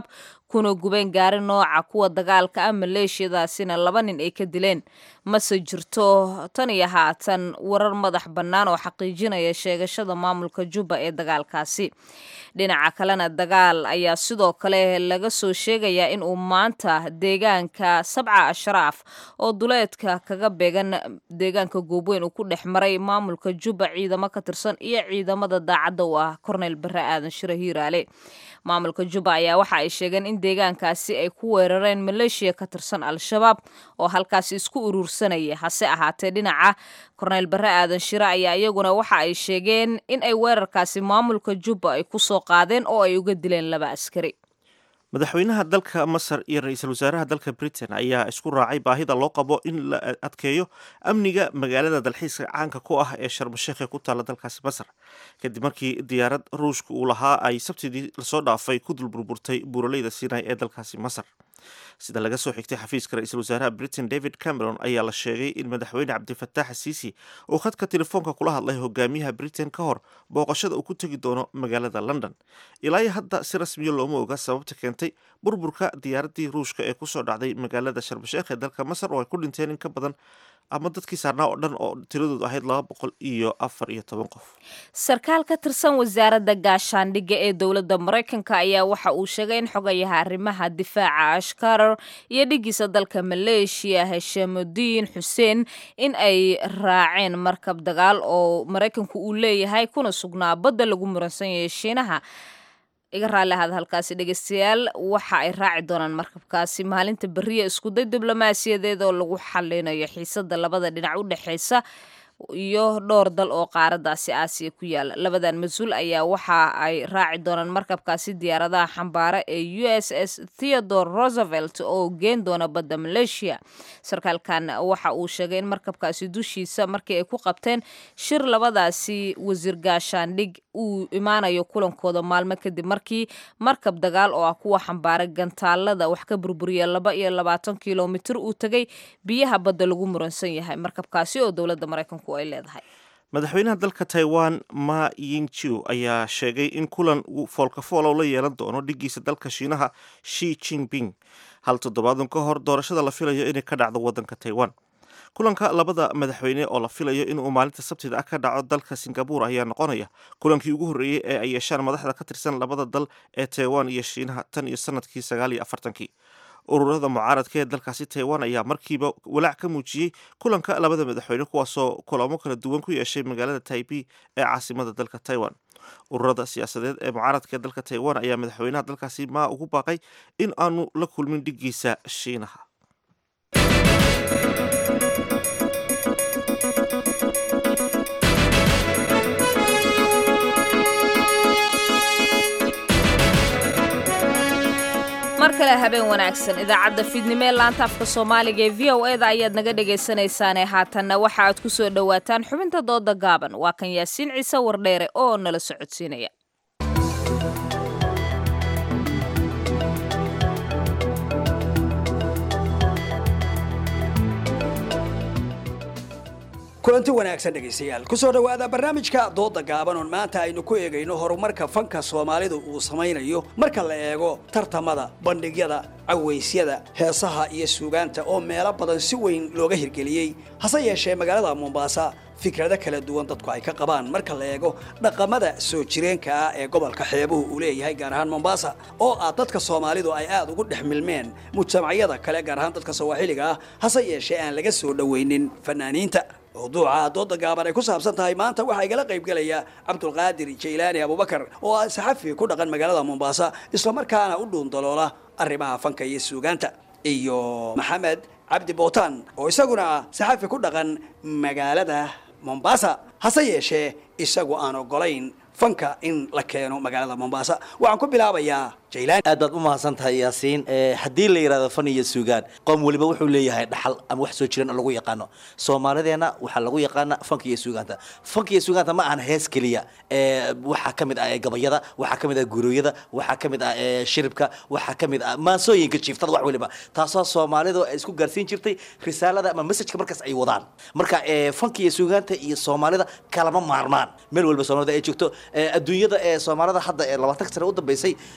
kuna gubeen gaari nooca kuwa dagaalka ah maleeshiyadaasina laba nin ay ka dileen mase jirto tan iyo haatan warar madax bannaan oo xaqiijinaya sheegashada maamulka jubba ee dagaalkaasi dhinaca kalena dagaal ayaa sidoo kale laga soo sheegayaa in uu maanta deegaanka sabca ashraaf oo duleedka kaga beegan deegaanka goobweyn uu ku dhex maray maamulka jubba ciidamo ka tirsan iyo ciidamada daacadda u ah korneyl bare aadan shire hiiraale maamulka jubba ayaa waxa ay sheegeen in deegaankaasi ay ku weerareen maleeshiya ka tirsan al-shabaab oo halkaasi isku urursanaya hase ahaatee dhinaca korneyl bare aadan shire ayaa iyaguna waxa ay sheegeen in ay weerarkaasi maamulka jubba ay ku soo qaadeen oo ay uga dileen laba askari madaxweynaha dalka masar iyo ra-iisul wasaaraha dalka britain ayaa isku raacay baahida loo qabo in la adkeeyo amniga magaalada dalxiiska caanka ku ah ee sharmasheekh ee ku taalla dalkaasi masar kadib markii diyaarad ruushka uu lahaa ay sabtidii lasoo dhaafay ku dul burburtay buuraleyda sinai ee dalkaasi masar sida laga soo xigtay xafiiska ra-iisul wasaaraha britain david cameron ayaa la sheegay in madaxweyne cabdifatax siisi uu khadka telefoonka kula hadlay hogaamiyaha britain ka hor booqashada uu ku tegi doono magaalada london ilaa iyo hadda si rasmiya looma oga sababta keentay burburka diyaaraddii ruushka ee kusoo dhacday magaalada sharbasheekh ee dalka masar oo ay ku dhinteen in ka badan ama dadkii saarnaa oo dhan oo tiradoodu ahayd laba boqol iyo afar iyo toban qof sarkaal ka tirsan wasaaradda gaashaandhigga ee dowladda maraykanka ayaa waxa uu sheegay in xogayaha arrimaha difaaca ashkarar iyo dhigiisa dalka maleeshiya heshamudiin xuseen in ay raaceen markab dagaal oo maraykanku uu leeyahay kuna sugnaa badda lagu muransan yahay shiinaha iga raalli ahada halkaasi dhegeystayaal waxa ay raaci doonaan markabkaasi maalinta beriya iskuday diblomaasiyadeed oo lagu xalinayo xiisada labada dhinac u dhexeysa iyo dhowr dal oo qaaradaasi aasiya ku yaala labadan mas-uul ayaa waxa ay raaci doonaan markabkaasi diyaaradaha xambaara ee u s s theodore roosevelt oo geen doona badda maleeshiya sarkaalkan waxa uu sheegay in markabkaasi dushiisa markii ay ku qabteen shir labadaasi wasiir gaashaandhig uu imaanayo kulankooda maalmo kadib markii markab dagaal oo ah kuwa xambaara gantaalada wax ka burburiya laba iyo labaatan kilomitir uu tegay biyaha badda lagu muransan yahay markabkaasi oo dowladda maraykanku ay leedahay madaxweynaha dalka taiwan ma yingjiu ayaa sheegay in kulan uu foolkafoolow la yeelan doono dhigiisa dalka shiinaha shi jinping hal toddobaadan ka hor doorashada la filayo inay ka dhacdo waddanka taiwan kulanka labada madaxweyne oo la filayo inuu maalinta sabtida ah ka dhaco dalka singabur ayaa noqonaya kulankii ugu horreeyey ee ay yeeshaan madaxda ka tirsan labada dal ee taiwan iyo shiinaha tan iyo sanadkii sagaal iyo afartankii ururada mucaaradka ee dalkaasi taiwan ayaa markiiba walaac ka muujiyey kulanka labada madaxweyne kuwaasoo kulamo kala duwan ku yeeshay magaalada taibi ee caasimada dalka taiwan ururada siyaasadeed ee mucaaradka ee dalka taiwan ayaa madaxweynaha dalkaasi maa ugu baaqay in aanu la kulmin dhigiisa shiinaha mar kale habeen wanaagsan idaacadda fiidnimo ee laanta afka soomaaliga ee v o eda ayaad naga dhegaysanaysaane haatanna waxa aad ku soo dhowaataan xubinta dooda gaaban waa kan yaasiin ciise wardheere oo nala socodsiinaya kulanti wanaagsan dhegaystayaal kusoo dhowaada barnaamijka dooda gaaban oon maanta aynu ku eegayno horumarka fanka soomaalidu uu samaynayo marka la eego tartamada bandhigyada cawaysyada heesaha iyo suugaanta oo meelo badan si weyn looga hirgeliyey hase yeeshee magaalada mombaasa fikrado kala duwan dadku ay ka qabaan marka la eego dhaqamada soo jireenka ah ee gobolka xeebuhu uu leeyahay gaar ahaan mombaasa oo ah dadka soomaalidu ay aad ugu dhex milmeen mujtamacyada kale gaar ahaan dadka sawaaxiliga ah hase yeeshee aan laga soo dhowaynin fanaaniinta mawduuca dooda gaaban ay ku saabsan tahay maanta waxaa igala qaybgelaya cabdulqaadir jaylaani abubakar oo ah saxafi ku dhaqan magaalada mombaasa islamarkaana u dhuundaloola arrimaha fanka iyo suugaanta iyo maxamed cabdi bootaan oo isaguna ah saxafi ku dhaqan magaalada mombasa hase yeeshee isagu aan ogolayn fanka in la keeno magaalada mombasa waxaan ku bilaabayaa jaylaan aad baad u mahadsan tahay yaasiin haddii la yidhahdo fan iyo suugaan qoom weliba wuxuu leeyahay dhaxal ama wax soo jiran oo lagu yaqaano soomaalideenna waxaa lagu yaqaana fanka iyo suugaanta fanka iyo suugaanta ma ahan hees keliya waxaa ka mid ah gabayada waxaa ka mid ah gurooyada waxaa ka mid ah shiribka waxaa ka mid ah maansooyinka jiiftada wax weliba taasoo soomaalidu ay isku gaarsiin jirtay risaalada ama messajka markaas ay wadaan marka fanka iyo suugaanta iyo soomaalida kalama maarmaan meel walba soomaalida ay joogto adduunyada ee soomaalida hadda ee labaatan sane u dambeysay waxay ku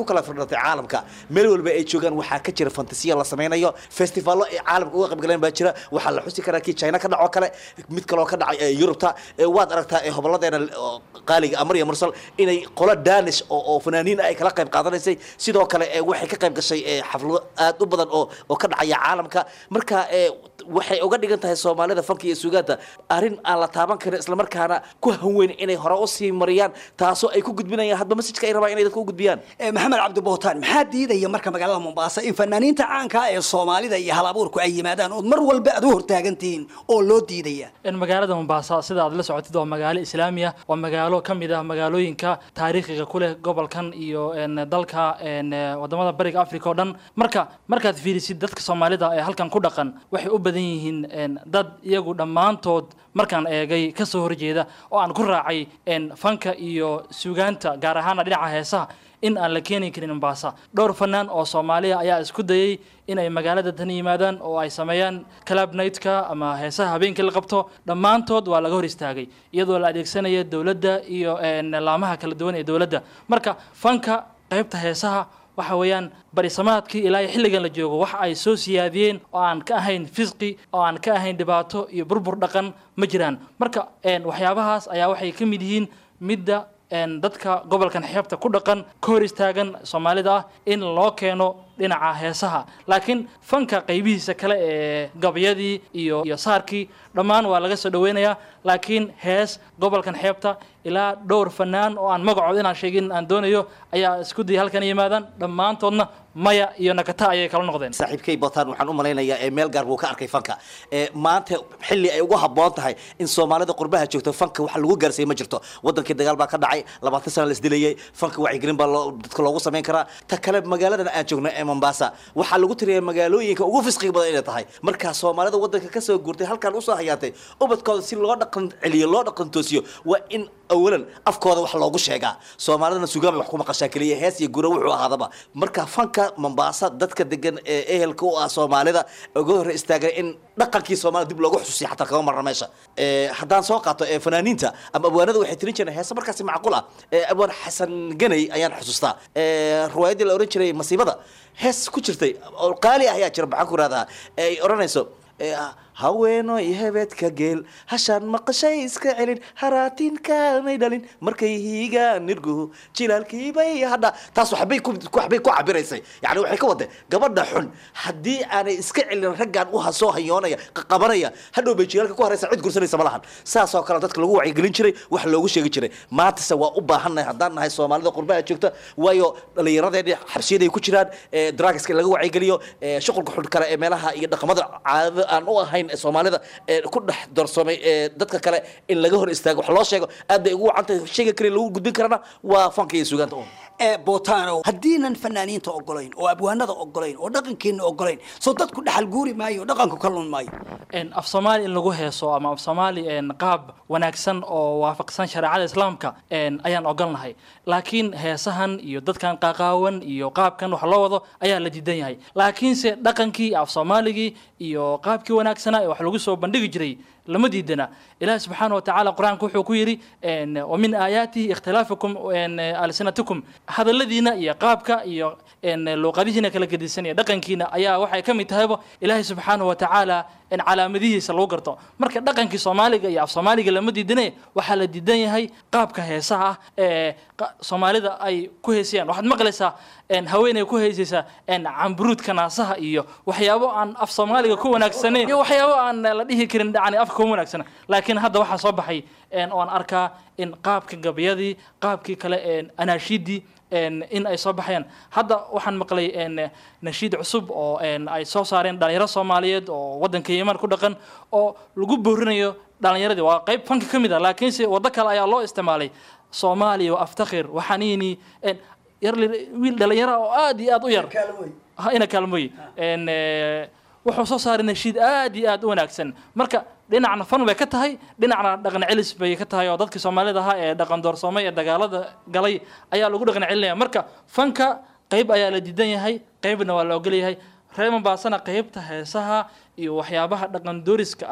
kala firdhatay caalamka meel walba ay joogaan waxaa ka jira fantasiya la sameynayo festivallo ay caalamka uga qaybgaleen baa jira waxaa la xusi karaa kii china ka dhacoo kale mid kaloo ka dhacay ee yurubta ee waad aragtaa ee hoboladeena oo qaaliga amar iyo mursal inay qolo danish oo oo fanaaniin ay kala qayb qaadanaysay sidoo kale ee waxay ka qayb gashay ee xaflado aad u badan oo oo ka dhacaya caalamka marka ee waxay uga dhigan tahay soomaalida fanka iyo suugaanta arrin aan la taaban karin islamarkaana ku hanweyn inay hore usii mariyaan taasoo ay ku gudbinayaan hadba masajka ay rabaan inay dadka u gudbiyaan maxamed cabdibootaan maxaa diidaya marka magaalada mombasa in fanaaniinta caanka ee soomaalida iyo halabuurku ay yimaadaan ood mar walba aad u hortaagantihiin oo loo diidaya in magaalada mombasa sida aad la socotid waa magaalo islaami ah waa magaalo ka mid ah magaalooyinka taariikhiga ku leh gobolkan iyo een, dalka een, eh, wadamada bariga africa oo dhan marka markaad fiirisid dadka soomaalida ee halkan ku dhaqan waxay u badan yihiin een, dad iyagu dhammaantood markaan eegay kasoo horjeeda oo aan ku raacay een, fanka iyo suugaanta gaar ahaana dhinaca heesaha in aan la keeni karin mombasa dhowr fanaan oo soomaaliya ayaa isku dayay in ay magaalada tan yimaadaan oo ay sameeyaan club nightka ama heesaha habeenkii la qabto dhammaantood waa laga hor istaagay iyadoo la adeegsanaya dowladda iyo een, laamaha kala duwan ee dowladda marka fanka qaybta heesaha waxa weeyaan barisamaadkii ilaa iyo xilligan la joogo waxa ay soo siyaadiyeen oo aan ka ahayn fisqi oo aan ka ahayn dhibaato iyo burbur dhaqan ma jiraan marka een, waxyaabahaas ayaa waxay ka mid yihiin midda een, dadka gobolkan xeebta ku dhaqan ka hor istaagan soomaalida ah in loo keeno dhinaca heesaha laakiin fanka qaybihiisa kale ee gabyadii iyo iyo saarkii dhammaan waa laga soo dhaweynayaa laakiin hees gobolkan xeebta ilaa dhowr fanaan oo aan magacood inaan sheegin aan doonayo ayaa isku dayay halkan yimaadaan dhammaantoodna maya iyo nakata ayay kala noqdeen saaxiibkay botaan waxaan u malaynayaa ee meel gaar buu ka arkay fanka ee maanta xilli ay ugu habboon tahay in soomaalida qurbaha joogto fanka wax lagu gaarsiiyo ma jirto wadankii dagaal baa ka dhacay labaatan sana la isdilayay fanka wacyigelin baa loo- dadka loogu samayn karaa ta kale magaaladan aan joogno ee mombasa waxaa lagu tiriyaa magaalooyinka ugu fisqiga badan inay tahay markaa soomaalida wadanka kasoo guurtay halkan usoo hayaatay ubadkooda si loo dhaqan celiyo loo dhaqan toosiyo waa in awalan afkooda wax loogu sheegaa soomaalidana sugaan bay wax ku maqashaa keliya hees iyo gura wuxuu ahaadaba marka fanka mombasa dadka degan ee ehelka u ah soomaalida uga hor istaagan in dhaqankii soomaalida dib loogu xusuusiyo xataa kama marna meesha Ee, haddaan soo qaato ee fanaaniinta ama abwaanada waxay tirin jireen heese markaasi macquul ah ee abwaan xasan ganay ayaan xusuustaa Ee, riwaayaddii la oran jiray masiibada hees ku jirtay oo qaali ah ayaa jira maxaan ku rahdaa ay odhanayso ee, haweenoy hebedka geel hashaan maqashay iska celin haraatinkaanay dhalin markay hiigaan nirguhu jilaalkiibay hadha taas waxbay ku waxbay ku cabiraysay yani waxay ka waday gabadha xun haddii aanay iska celin raggaan u hasoo hayoonaya qabanaya hadhow bay jilaalka ku haraysa cid gursanaysa ma lahan saasoo kale dadka lagu wacyigelin jiray wax loogu sheegi jiray maantase waa u baahannahay haddaan nahay soomaalida qurbaha joogta waayo dhallinyaradeeni xabsiyaday ku jiraan ee drugska laga wacyigeliyo ee shuqulka xun kale ee meelaha iyo dhaqamada caadada aan u ahayn ee soomaalida ee ku dhex darsoomay ee dadka kale in laga hor istaago wax loo sheego aad bay ugu wacan tahay sheega kale lagu gudbin karana waa fanka iyo suugaanta un ee botano haddiinan fanaaniinta ogolayn oo abwaanada ogolayn oo dhaqankeena ogolayn soo dadku dhaxal guuri maayo oo dhaqanku ka lun maayo een, af soomaali in lagu heeso ama af soomaali een, qaab wanaagsan oo waafaqsan shareecada islaamka een, ayaan ogolnahay laakiin heesahan iyo dadkan qaqaawan iyo qaabkan wax loo wado ayaa la diidan yahay laakiinse dhaqankii af soomaaligii iyo qaabkii wanaagsanaa ee wax lagu soo bandhigi jiray lama diidana ilaahi subxaana wa tacaala qur-aanka wuxuu ku yidhi een, wa min aayaatihi ikhtilaafukum een, alsinatikum hadalladiina iyo qaabka iyo een, luuqadihiina kala gedisan iyo dhaqankiina ayaa waxay ka mid tahayba ilaahi subxaana wa tacaala in calaamadihiisa lagu garto marka dhaqankii soomaaliga iyo af soomaaliga lama diidane waxaa la diidan yahay qaabka heesaha ah ee qa- soomaalida ay ku heesayaan waxaad maqlaysaa een, haweeney ku heesaysa een, camburuudka naasaha iyo waxyaabo aan af soomaaliga ku wanaagsanayn iyo waxyaabo aan la dhihi karin yani afka kuma wanaagsana laakiin hadda waxaa soo baxay een, oo aan arkaa in qaabka gabyadii qaabkii kale een, anaashiidii een, in ay soo baxayaan hadda waxaan maqlay een, nashiid cusub oo een, ay soo saareen dhalinyaro soomaaliyeed oo wadanka yeman ku dhaqan oo lagu boorinayo dhalinyaradii waa qayb fanka ka mid ah laakiinse waddo kale ayaa loo isticmaalay soomaaliya wa aftakhir waxaniini een, yar li- wiil dhalinyaro oo aad iyo aad u yar ha ina kaalmooy een, eh, wuxuu soo saaray nashiid aad iyo aad u wanaagsan marka dhinacna fan bay ka tahay dhinacna dhaqan celis bay ka tahay oo dadkii soomaalida ahaa ee dhaqan doorsoomay ee dagaalada galay ayaa lagu dhaqan celinaya marka fanka qayb ayaa la diidan yahay qaybna waa la ogol yahay reer mombaasana qaybta heesaha iyo waxyaabaha dhaqan dooriska ah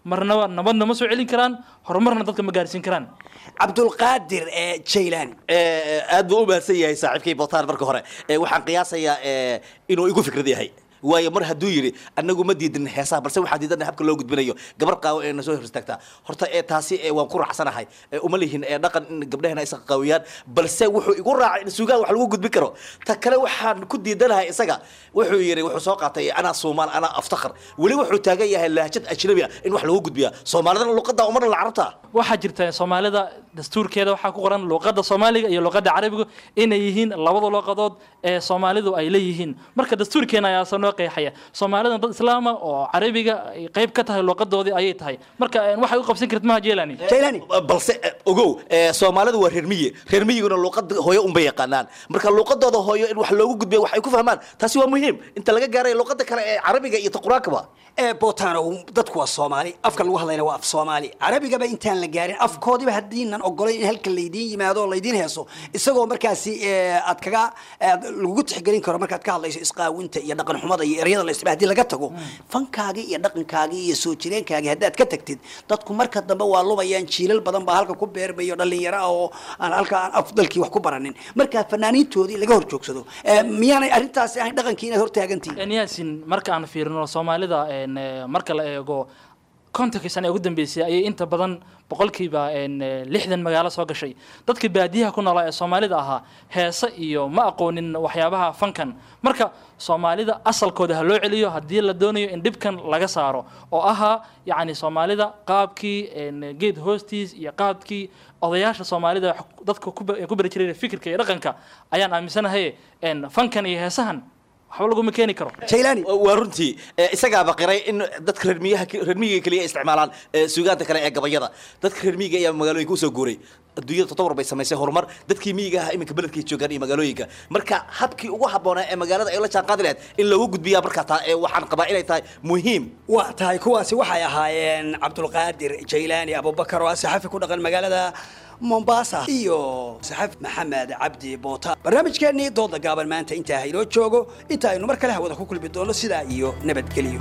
marnaba nabadna ma soo celin karaan horumarna dadka ma gaarsiin karaan cabdulqaadir jaylaani aad buu u mahadsan yahay saaxiibkay botaan marka hore Eh, waxaan qiyaasayaa eh, inuu igu fikrad yahay waayo mar hadduu yidhi anagu ma diidin heesaha balse waxaan diidana habka loo gudbinayo gabar qaawo ee na soo hor istaagtaa horta ee taasi ee waan ku raacsanahay ee uma lihin ee dhaqan in gabdhahena isa qaawiyaan balse wuxuu igu raacay in suugaan wax lagu gudbin karo ta kale waxaan ku diidanahay isaga wuxuu yidhi wuxuu soo qaatay anaa soomaal anaa aftakhar weli wuxuu taagan yahay lahjad ajnabi ah in wax lagu gudbiya soomaalidana luqadda umarna la carabta waxaa jirta soomaalida dastuurkeeda waxaa ku qoran luqadda soomaaliga iyo luqadda carabiga inay yihiin labada luqadood ee soomaalidu ay leeyihiin marka dastuurkeena ayaasa noo qeexaya soomaalida dad islaama oo carabiga ay qayb ka tahay luqadoodii ayay tahay marka eh, waxay u qabsan kartid maha jelani balse eh, ogow eh, soomaalidu waa reer miyi reer miyiguna luuqada hooyo unbay yaqaanaan marka luuqadooda hooyo in wax loogu gudbiya wax ay ku fahmaan taasi waa muhiim inta laga gaaray luuqada kale ee carabiga iyo taquraanka ee botano dadku waa soomaali afka lagu hadlayna waa af soomaali carabigaba intaan la gaarin afkoodiba haddiinan ogolayn in halka laydiin yimaado oo laydiin heeso isagoo markaasi eh, aad kaga aad lagugu tixgelin karo markaad ka hadlayso isqaawinta iyo dhaqan xumada iyo eryada la isticmaal haddii laga tago fankaagii iyo dhaqankaagii iyo soo jireenkaagii haddaad ka tagtid dadku marka dambe waa lumayaan jiilal badan baa halka ku beermayo dhalinyaro ah oo aan halka aan afdalkii wax ku baranin marka fanaaniintoodii laga hor joogsado Eh, miyaanay arrintaasi ahayn dhaqankii inaad hortaagantihin yaasin marka aan fiirino soomaalida een, eh, marka la eego kontonkii sane ee ugu dambeysay ayay inta badan boqolkiiba een, eh, lixdan magaalo soo gashay dadka baadiyaha ku noolaa ee soomaalida ahaa heese iyo ma aqoonin waxyaabaha fankan marka soomaalida asalkooda ha loo celiyo haddii la doonayo in dhibkan laga saaro oo ahaa yacni soomaalida qaabkii een, geed hoostiis iyo qaabkii odayaasha soomaalida wax dadka ku ba- ku bari jiray fikirka iyo dhaqanka ayaan aaminsanahay een, fankan iyo heesahan waxba laguma keeni karo waa runtii Eh, isagaaba qiray in dadka reer miyaha reer miyiga keliya ay isticmaalaan eh, suugaanta kale ee gabayada dadka reer miyiga ayaa magaalooyinka usoo guuray adduunyada toddobar bay samaysay horumar dadkii miyiga ahaa iminka beledkay joogaan iyo magaalooyinka marka habkii ugu habboonaa ee magaalada ay la jaanqaadi lahayd in loogu gudbiyaa markaa taa ee waxaan qabaa inay tahay muhiim waa tahay kuwaasi waxay ahaayeen cabdulqaadir jaylaani abubakar oo ah saxafi ku dhaqan magaalada mombasa iyo saxafi maxamed cabdi boota barnaamijkeennii dooda gaaban maanta intaa haynoo joogo inta aynu mar kale hawada ku kulmi doono sidaa iyo nabadgelyo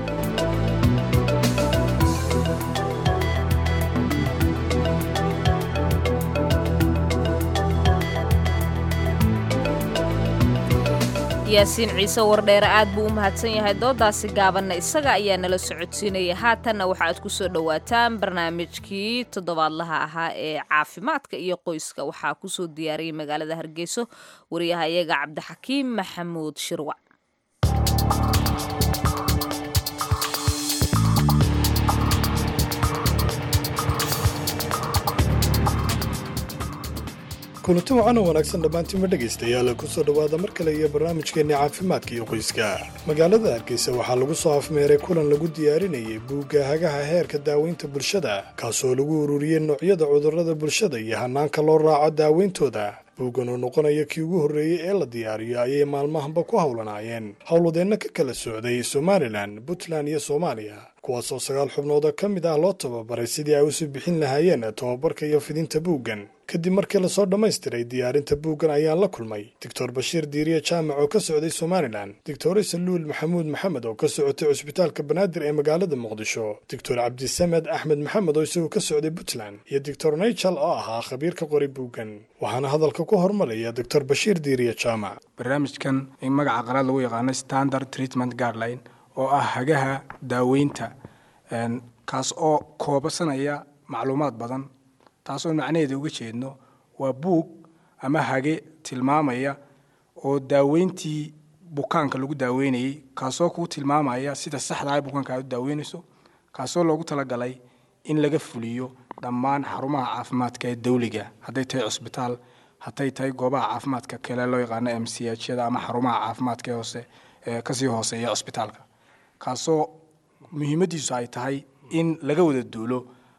yaasiin ciise wardheere aad buu u mahadsan yahay doodaasi gaabanna isaga ayaa nala socodsiinaya haatanna waxa aad ku soo dhowaataan barnaamijkii toddobaadlaha ahaa ee caafimaadka iyo qoyska waxaa kusoo diyaariyey magaalada hargeyso wariyaha iyaga cabdixakiim maxamuud shirwac kulanti wacan oo wanaagsan dhammaantiinma dhegaystayaal ku soo dhowaada mar kale iyo barnaamijkeenni caafimaadka iyo qoyska magaalada hargeysa waxaa lagu soo afmeeray kulan lagu diyaarinayay buugga hagaha heerka daaweynta bulshada kaasoo lagu ururiyey noocyada cudurrada bulshada iyo hanaanka loo raaco daaweyntooda buuggan oo noqonaya kii ugu horreeyey ee la diyaariyo ayay maalmahanba ku howlanaayeen howlwadeenno ka kala socday somalilan puntland iyo soomaaliya kuwaasoo sagaal xubnood oo ka mid ah loo tababaray sidii ay usoo bixin lahaayeen tababarka iyo fidinta buuggan kadib markii lasoo dhammaystiray diyaarinta buuggan ayaan la kulmay doctor bashiir diiriye jaamac oo ka socday somalilan doctor saluul maxamuud maxamed oo ka socotay cusbitaalka banaadir ee magaalada muqdisho doctor cabdisamed axmed maxamed oo isaguo ka socday puntland iyo doctor naichal oo ahaa khabiir ka qoray buuggan waxaana hadalka ku hormaraya doctor bashiir diiriye jaamac barnaamijkan in magaca qalaad lagu yaqaano standard treatment guideline oo ah hagaha daaweynta een, kaas oo koobasanaya macluumaad badan taasoo macnaheeda uga jeedno waa buug ama hage tilmaamaya oo daaweyntii bukaanka lagu daaweynayey kaasoo kuu tilmaamaya sida saxda ah ee bukaanka aad u daaweynayso kaasoo loogu talagalay in laga fuliyo dhammaan xarumaha caafimaadka ee dawliga hadday tahay cusbitaal hadday tahay goobaha caafimaadka kale loo yaqaano m c h yada ama xarumaha caafimaadka ee hoose ee kasii hooseeya cusbitaalka kaasoo muhiimadiisu ay tahay in laga wada duulo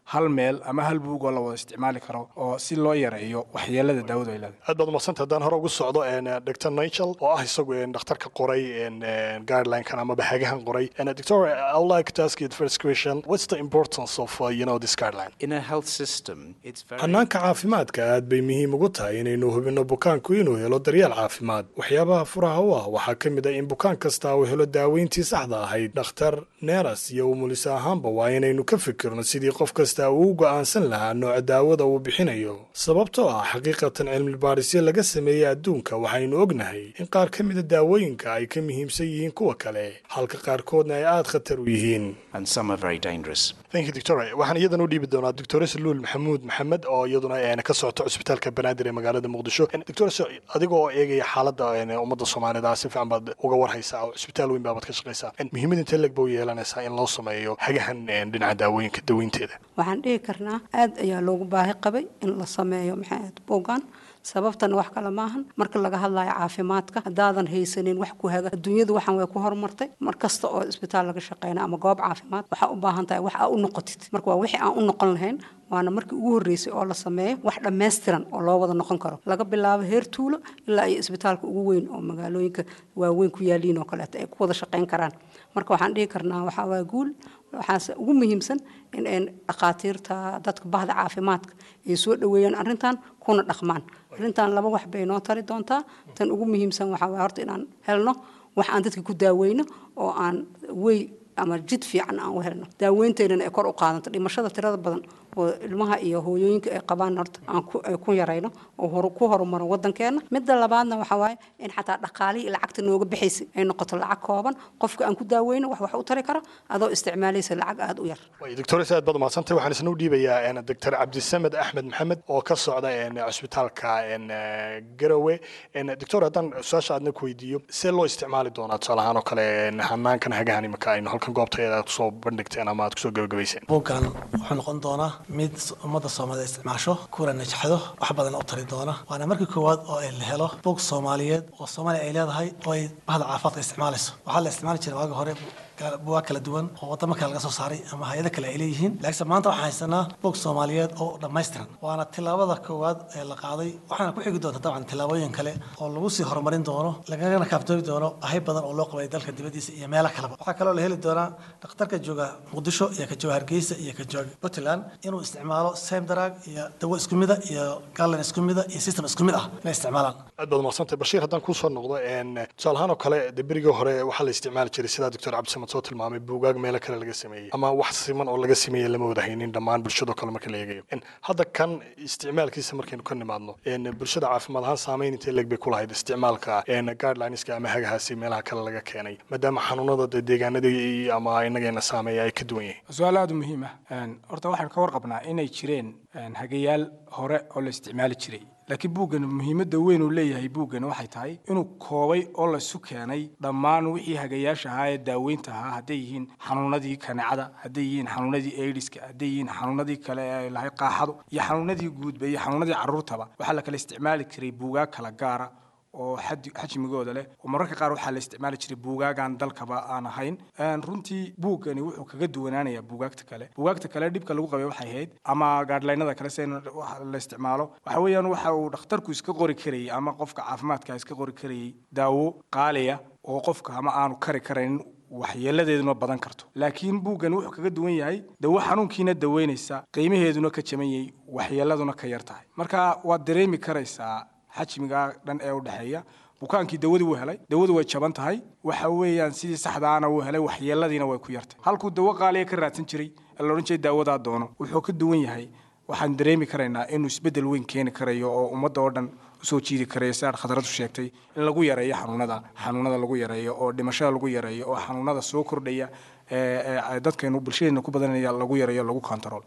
hal meel ama hal buug oo la wada isticmaali karo oo si loo yareeyo waxyeelada daawadu ay leedahay aad baad umadsanta haddaan hore ugu socdo dr nigel oo ah isagu dhakhtarka qoray guideline-kan amaba hagahan qoray doctor I would like to ask you the first question what's the importance of uh, you know this guideline In a health system, it's very hannaanka caafimaadka aad bay muhiim ugu tahay inaynu hubinno bukaanku inuu helo daryeel caafimaad waxyaabaha furaha u ah waxaa ka mid ah in bukaan kasta uu helo daaweyntii saxda ahayd dhakhtar neeras iyo umulis ahaanba waa inaynu ka fikirno sidii qof kasta uu u go'aansan lahaa nooca daawada uu bixinayo sababtoo ah xaqiiqatan cilmibaarisyo laga sameeyey adduunka waxaynu ognahay in qaar ka mida daawooyinka ay ka muhiimsan yihiin kuwa kale halka qaarkoodna ay aad khatar u yihiin and some are very dangerous. thank you doctor waxaan iyadan u dhiibi doonaa doctor saluul maxamuud maxamed oo iyaduna een, ka socota cusbitaalka banaadir ee magaalada muqdisho Een, doctor adiga oo eegaya xaaladda een, ummadda soomaalida si fiican baad uga warhaysaa oo cusbitaal weyn baabaad ka shaqaysaa Een, muhiimada intee leg ba u yeelanaysaa in loo sameeyo hagahan een, dhinaca daawooyinka daweynteeda waxaan dhihi karnaa aad ayaa loogu baahi qabay in la sameeyo maxay ahayd buuggan sababtana wax kale maahan marka laga hadlayo caafimaadka haddaadan haysanin wax ku haga adduunyadu waxaan way ku horumartay mar kasta oo isbitaal laga shaqeyna ama goob caafimaad waxaa u baahan tahay wax aa u noqotid marka waa wixii aan u noqon lahayn waana markii ugu horreysay oo la sameeyo wax dhammaystiran oo loo wada noqon karo laga bilaabo heer tuulo ilaa iyo isbitaalka ugu weyn oo magaalooyinka waaweyn ku yaaliin oo kaleeto ay ku wada shaqeyn karaan marka waxaan dhihi karnaa waxaa waa guul waxaase ugu muhiimsan in ay dhakhaatiirta dadka bahda caafimaadka ay soo dhoweeyaan arrintan kuna dhaqmaan arrintan laba wax bay noo tari doontaa tan ugu muhiimsan waxaa waa horta inaan helno wax aan dadka ku daaweyno oo aan wey ama jid fiican aan u helno daaweynteynana ay kor u qaadanto dhimashada tirada badan oo ilmaha iyo hooyooyinka ay qabaan horta aan ku ay ku yarayno oo hor ku horumaro wadankeena midda labaadna waxaa waaye in xataa dhaqaalihii lacagta nooga bixaysay ay noqoto lacag kooban qofka aan ku daaweyno wax wax u tari karo adoo isticmaalaysa lacag aada u yar doctor aad baad umadsantay waxaan isna u dhiibayaa een, doctor cabdisamed axmed maxamed oo ka socda een, cusbitaalka een, eh, garowe Een, doctor haddaan su-aasha aadna ku weydiiyo see loo isticmaali doonaa tusaale ahaan oo kale een, hanaankan hagahan imika aynu halkan goobtayada aad kusoo bandhigteen ama aad kusoo gabagabayseen buuggan wuxuu noqon doonaa mid ummadda soomaalida isticmaasho kuna najxado wax badan u tari doona waana markii koowaad oo ay la helo buug soomaaliyeed oo soomaaliya ay leedahay oo ay bahda caafimaadka isticmaalayso waxaa la isticmaali jiray waagi hore buugaag kala duwan oo wadamo kale laga soo saaray ama hay-ado kale ay leeyihiin laakiinse maanta waxaan haysanaa buug soomaaliyeed oo dhammaystiran waana tilaabada koowaad ee la qaaday waxaana ku xigi doonta dabcan tilaabooyin kale oo lagu sii horumarin doono lagagana kaaftoomi doono ahay badan oo loo qabay dalka dibadiisa iyo meelo kaleba waxaa kaloo la heli doonaa dhakhtarka jooga muqdisho iyo ka jooga hargeysa iyo ka jooga puntland inuu isticmaalo same drug iyo dawo isku mida iyo galan isku mida iyo system isku mid ah inay isticmaalaan aad baad umadsantay bashiir haddaan kusoo noqdo een, tusaale ahaan oo kale de berigii hore waxaa la isticmaali jiray sidaa doctor cabdisamed soo tilmaamay buugaag meelo kale laga sameeyey ama wax siman oo laga sameeyey lama wada haynin dhammaan bulshadoo kale marka la eegayo Een, hadda kan isticmaalkiisa markaynu ka nimaadno een, bulshada caafimaad ahaan saameyn intee leeg bay ku lahayd isticmaalka een, guidelineska ama hagahaasi meelaha kale laga keenay maadaama xanuunada de deegaanadii ama inageena saameeya ay ka duwan yihiin su-aal aada u muhiim ah Een, horta waxaynu ka warqabnaa inay jireen een, hagayaal hore oo la isticmaali jiray laakiin buuggan muhiimadda weyn uu leeyahay buuggan waxay tahay inuu koobay oo laisu keenay dhammaan wixii hagayaasha ahaa ee daaweynta ahaa hadday yihiin xanuunadii kaneecada hadday yihiin xanuunadii aidiska hadday yihiin xanuunadii kale ee lahayd qaaxadu iyo xanuunadii guudba iyo xanuunadii carruurtaba waxaa la kala isticmaali jiray buugaag kala gaara oo xadi- xajmigooda leh oo mararka qaar waxaa la isticmaali jiray buugaagaan dalkaba aan ahayn Een, runtii buuggani wuxuu kaga duwanaanayaa buugaagta kale buugaagta kale dhibka lagu qabay waxay ahayd ama gaadhalaynada kale se la isticmaalo waxa weeyaan waxa uu dhakhtarku iska qori karayay ama qofka caafimaadka iska qori karayay daawo qaaliya oo qofka ama aanu kari karayn waxyeeladeeduna badan karto laakiin buuggan wuxuu kaga duwan yahay dawo xanuunkiina daweynaysa qiimaheeduna ka jaban yahay waxyeeladuna ka yar tahay marka waad dareemi karaysaa xajmiga dhan ee u dhexeeya bukaankii dawadii wuu helay dawadu way jaban tahay waxa weeyaan sidii saxdaana wuu helay waxyeeladiina way ku yartay halkuu dawo qaaliya ka raadsan jiray ee la odhan jiray daawadaa doono wuxuu ka duwan yahay waxaan dareemi karaynaa inuu isbeddel weyn keeni karayo oo ummadda oo dhan usoo jiidi karayo sidaad khadradu sheegtay in lagu yareeyo xanuunada xanuunada lagu yareeyo oo dhimashada lagu yareeyo oo xanuunada soo kordhaya ee ee dadkeenu bulshadeena ku badanaya lagu yareeyo lagu control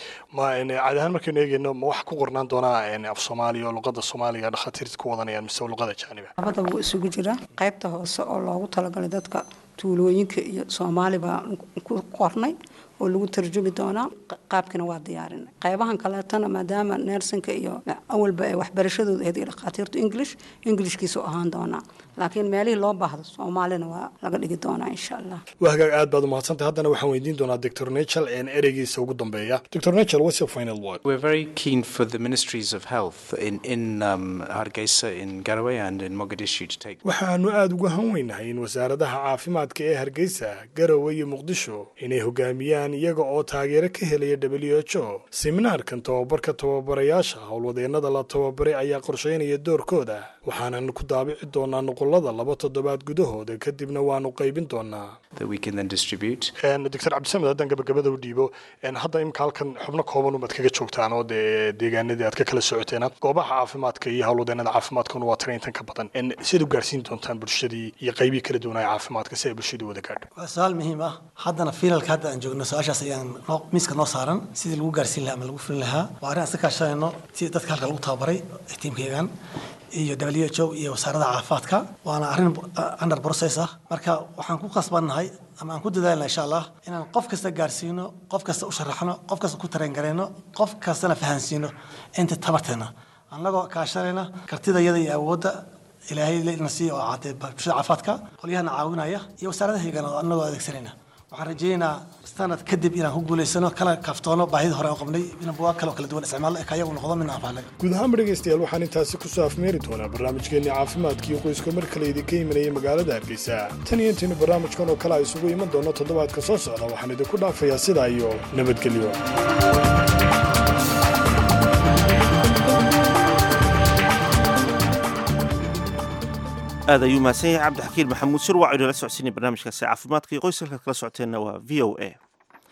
ma een, caadi ahaan markaynu eegayno ma wax ku qornaan doonaa een, af soomaaliya oo luqada soomaaliga dhakhaatiirta ku wadanayaan mise luqada jaaniba labada wuu isugu jiraa qaybta hoose oo loogu talagalay dadka tuulooyinka iyo soomaali baa ku qornay oo lagu tarjumi doonaa qaabkina waa diyaarinay qaybahan kaleetana maadaama neersinka iyo awalba ay waxbarashadooda ahayd iyo dhakhaatiirtu english englishkiisu ahaan doonaa laakiin meelihii loo baahdo soomaalina waa laga dhigi doonaa insha allah waa hagaag aad baad umahadsantahay haddana waxaan weydiin doonaa doctor nachel een ereygiisa ugu dambeeya doctor nachel what's your final word We're very keen for the ministries of health in, in um, Hargeisa, in Garowe, and in Mogadishu to take. waxaanu aada uga hanweynahay in wasaaradaha caafimaadka ee hargeysa garowe iyo muqdisho inay hogaamiyaan iyaga oo taageero ka helaya w h o seminaarkan tababarka tababarayaasha howlwadeennada la tababaray ayaa qorsheynaya doorkooda waxaanan ku daabici doonaa nuqulada laba toddobaad gudahooda kadibna waanu qaybin doonaa that we can then distribute. doctor cabdisamed haddaan gabagabada u dhiibo een, hadda imika halkan xubno kooban umaad kaga joogtaan oo dee deegaanadii aad ka kala socoteen goobaha caafimaadka iyo howlwadeennada caafimaadkuna waa tira intan ka badan een, sidaad u gaarsiin doontaan bulshadii iyo qaybihii kala duwanaya caafimaadka si ay bulshadii wada gaadho waa su-aal muhiim ah haddana finalka hadda aan joogno su-aashaas ayaan noo- miiska noo saaran sidii lagu gaarsiin lahaa ama lagu fulin lahaa waa arrin aan iska kaashanayno si dadka halka lagu tababaray ee tiimkaygan iyo w h o iyo wasaaradda caafimaadka waana arrin uh, under process ah marka waxaan ku qasbannahay ama aan ku dadaalna insha allah inaan qof kasta gaarsiino qof kasta u sharaxno qof kasta ku tareengareyno qof kastana fahansiino inta tabarteena annagoo kaashanayna kartida iyada iyo awoodda ilaahay na siiyo oo caatee bulshada caafimaadka qolyahana caawinaya iyo wasaaradahaygana oo annagoo adeegsanayna waxaan rajaynaynaa sanad kadib inaan ku guulaysano kana kaaftoono baahida hore oo qabnay in buwaag kale oo kala duwan isticmaalno ka iyagu noqdo midna anfaanaga guud ahaanba dhegaystayaal waxaan intaasi kusoo afmeeri doonaa barnaamijkeenii caafimaadka iyo qoyska mar kale idinka imanayay magaalada hargeysa tan iyo intaynu barnaamijkan oo kale a isugu iman doono toddobaadka soo socda waxaan idinku dhaafayaa sidaa iyo nabadgelyo aad ayuu mahadsan yahay cabdixakiin maxamuud sir waa inala socodsiinay barnaamijkaasi caafimaadka iyo qoyska halkaad kala socoteenna waa v o a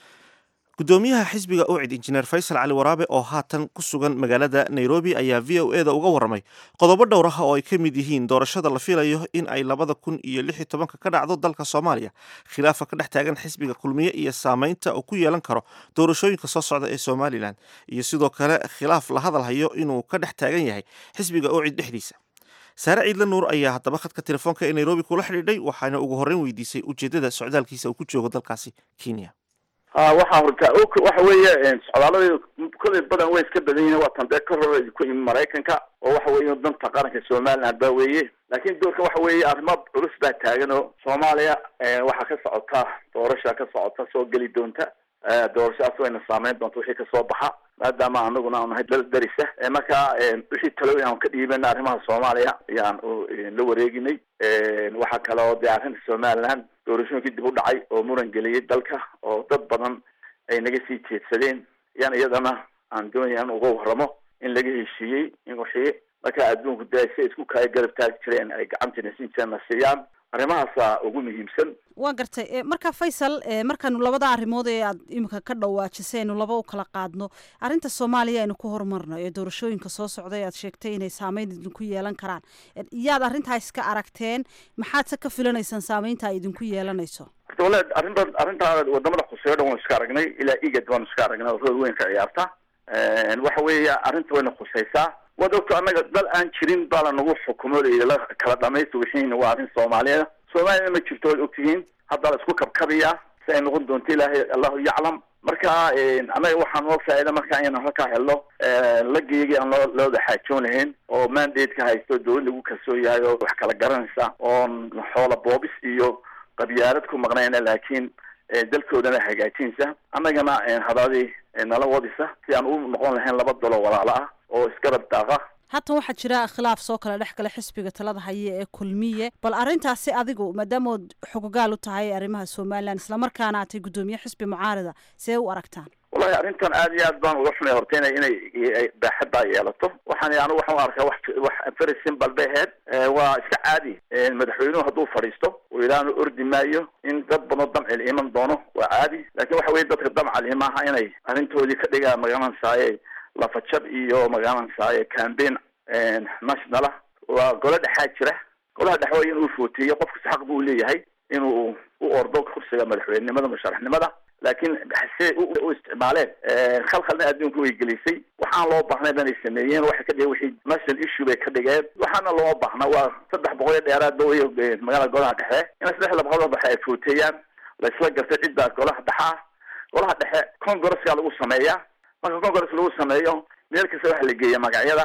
gudoomiyaha xisbiga ucid injineer faysal cali waraabe oo haatan ku sugan magaalada nairobi ayaa v o eda uga warramay qodobo dhowr ah oo ay ka mid yihiin doorashada la filayo in ay labada kun iyo lix iyo tobanka ka dhacdo dalka soomaaliya khilaafa ka dhex taagan xisbiga kulmiye iyo saameynta uu ku yeelan karo doorashooyinka soo socda ee somalilan iyo sidoo kale khilaaf la hadal hayo inuu ka dhex taagan yahay xisbiga ucid dhexdiisa saare ciidle nuur ayaa haddaba khadka telefoonka ee nairobi kula xidhiidhay waxaana ugu horreyn weydiisay ujeeddada socdaalkiisa uu ku joogo dalkaasi kenya ha waxaa horta ok waxa weeye socdaaladii kolley badan way iska badan yihiin waatan dee ka hor ku yimi maraykanka oo waxa weeye danta qaranka somaliland baa weeye laakiin doorka waxa weeye arrimo culus baa taagan oo soomaaliya waxaa ka socota doorasha ka socota soo geli doonta doorashadaas wayna saameyn doonta wixii kasoo baxa maadaama anaguna aan nahay dal darisa marka wixii talooyin aan ka dhiibana arrimaha soomaaliya ayaan la wareeginay waxaa kale oo dee arrinta somaliland doorashooyinkii dib u dhacay oo muran geliyay dalka oo dad badan ay naga sii jeedsadeen yaan iyadana aan doonaya in uga waramo in laga heshiiyey in wixii marka adduunku dee si isku kaya garab taagi jireen ay gacantina siin jireen na siiyaan arrimahaasa ugu muhiimsan waa gartay marka faysal markaanu labada arrimood ee aad iminka ka dhawaajisay aynu laba u kala qaadno arrinta soomaaliya aynu ku horumarno ee doorashooyinka soo socday aad sheegtay inay saameyn idinku yeelan karaan yaad arrintaa iska aragteen maxaad se ka filanaysaan saameynta ay idinku yeelanayso horta wala arrinta arrintaa wadamada khuseeyo dhan waanu iska aragnay ilaa igad waanu iska aragnay oo rool weyn ka ciyaarta waxa weeye arrinta wayna khusaysaa waad ogto annaga dal aan jirin baa lanagu xukumo la kala dhamaysta wixiina waa arrin soomaaliyeed soomaaliyana ma jirto waad ogtihiin hadda la isku kabkabiyaa si ay noqon doonto ilaahay allahu yaclam marka annaga waxaa noo faa-ida marka inaan halkaa helno lageyagii aan loo looda xaajoon lahayn oo mandate-ka haysto dowlad lagu kalsoon yahay oo wax kala garanaysa oon xoola boobis iyo qabyaalad ku maqnayna laakiin dalkoodana hagaajinaysa annagana hadaadii nala wadisa si aan u noqon lahayn laba dalo walaalo ah oo isgarab daaqa haatan waxaa jira khilaaf soo kala dhex gala xisbiga talada haya ee kulmiye bal arrintaasi adigu maadaamood xogogaal u tahay arrimaha somalilan islamarkaana aatay guddoomiye xisbi mucaarida see u aragtaan wallahi arrintan aad iyo aad baan uga xunay horta ina inay baaxaddaa yeelato waxaan anigu waxaan u arkaa wax wax very simple bay ahayd waa iska caadi madaxweynuhu hadduu fadhiisto uu ilaanu ordi maayo in dad badan damcil iman doono waa caadi laakiin waxa weye dadka damcali maaha inay arrintoodii ka dhigaan magaranaysaye lafajab iyo magaranaysaye campaign nationala waa golo dhexaa jira golaha dhexe waa inuu footeeyo qofkasta xaq buu leeyahay inuu u ordo kursiga madaxweynenimada musharaxnimada laakiin se u isticmaaleen khalkhalna adduunka way gelisay waxaan loo baahnay inay sameeyeen waxay ka dhigeen wixii national issue bay ka dhigeen waxaana loo baahna waa saddex boqol iyo dheeraad way magaalada golaha dhexe in saddex boqol dhexe ay footeeyaan laisla gartay cidda golaha dhexaa golaha dhexe congresska lagu sameeyaa marka congress lagu sameeyo meel kasta waxa la geeya magacyada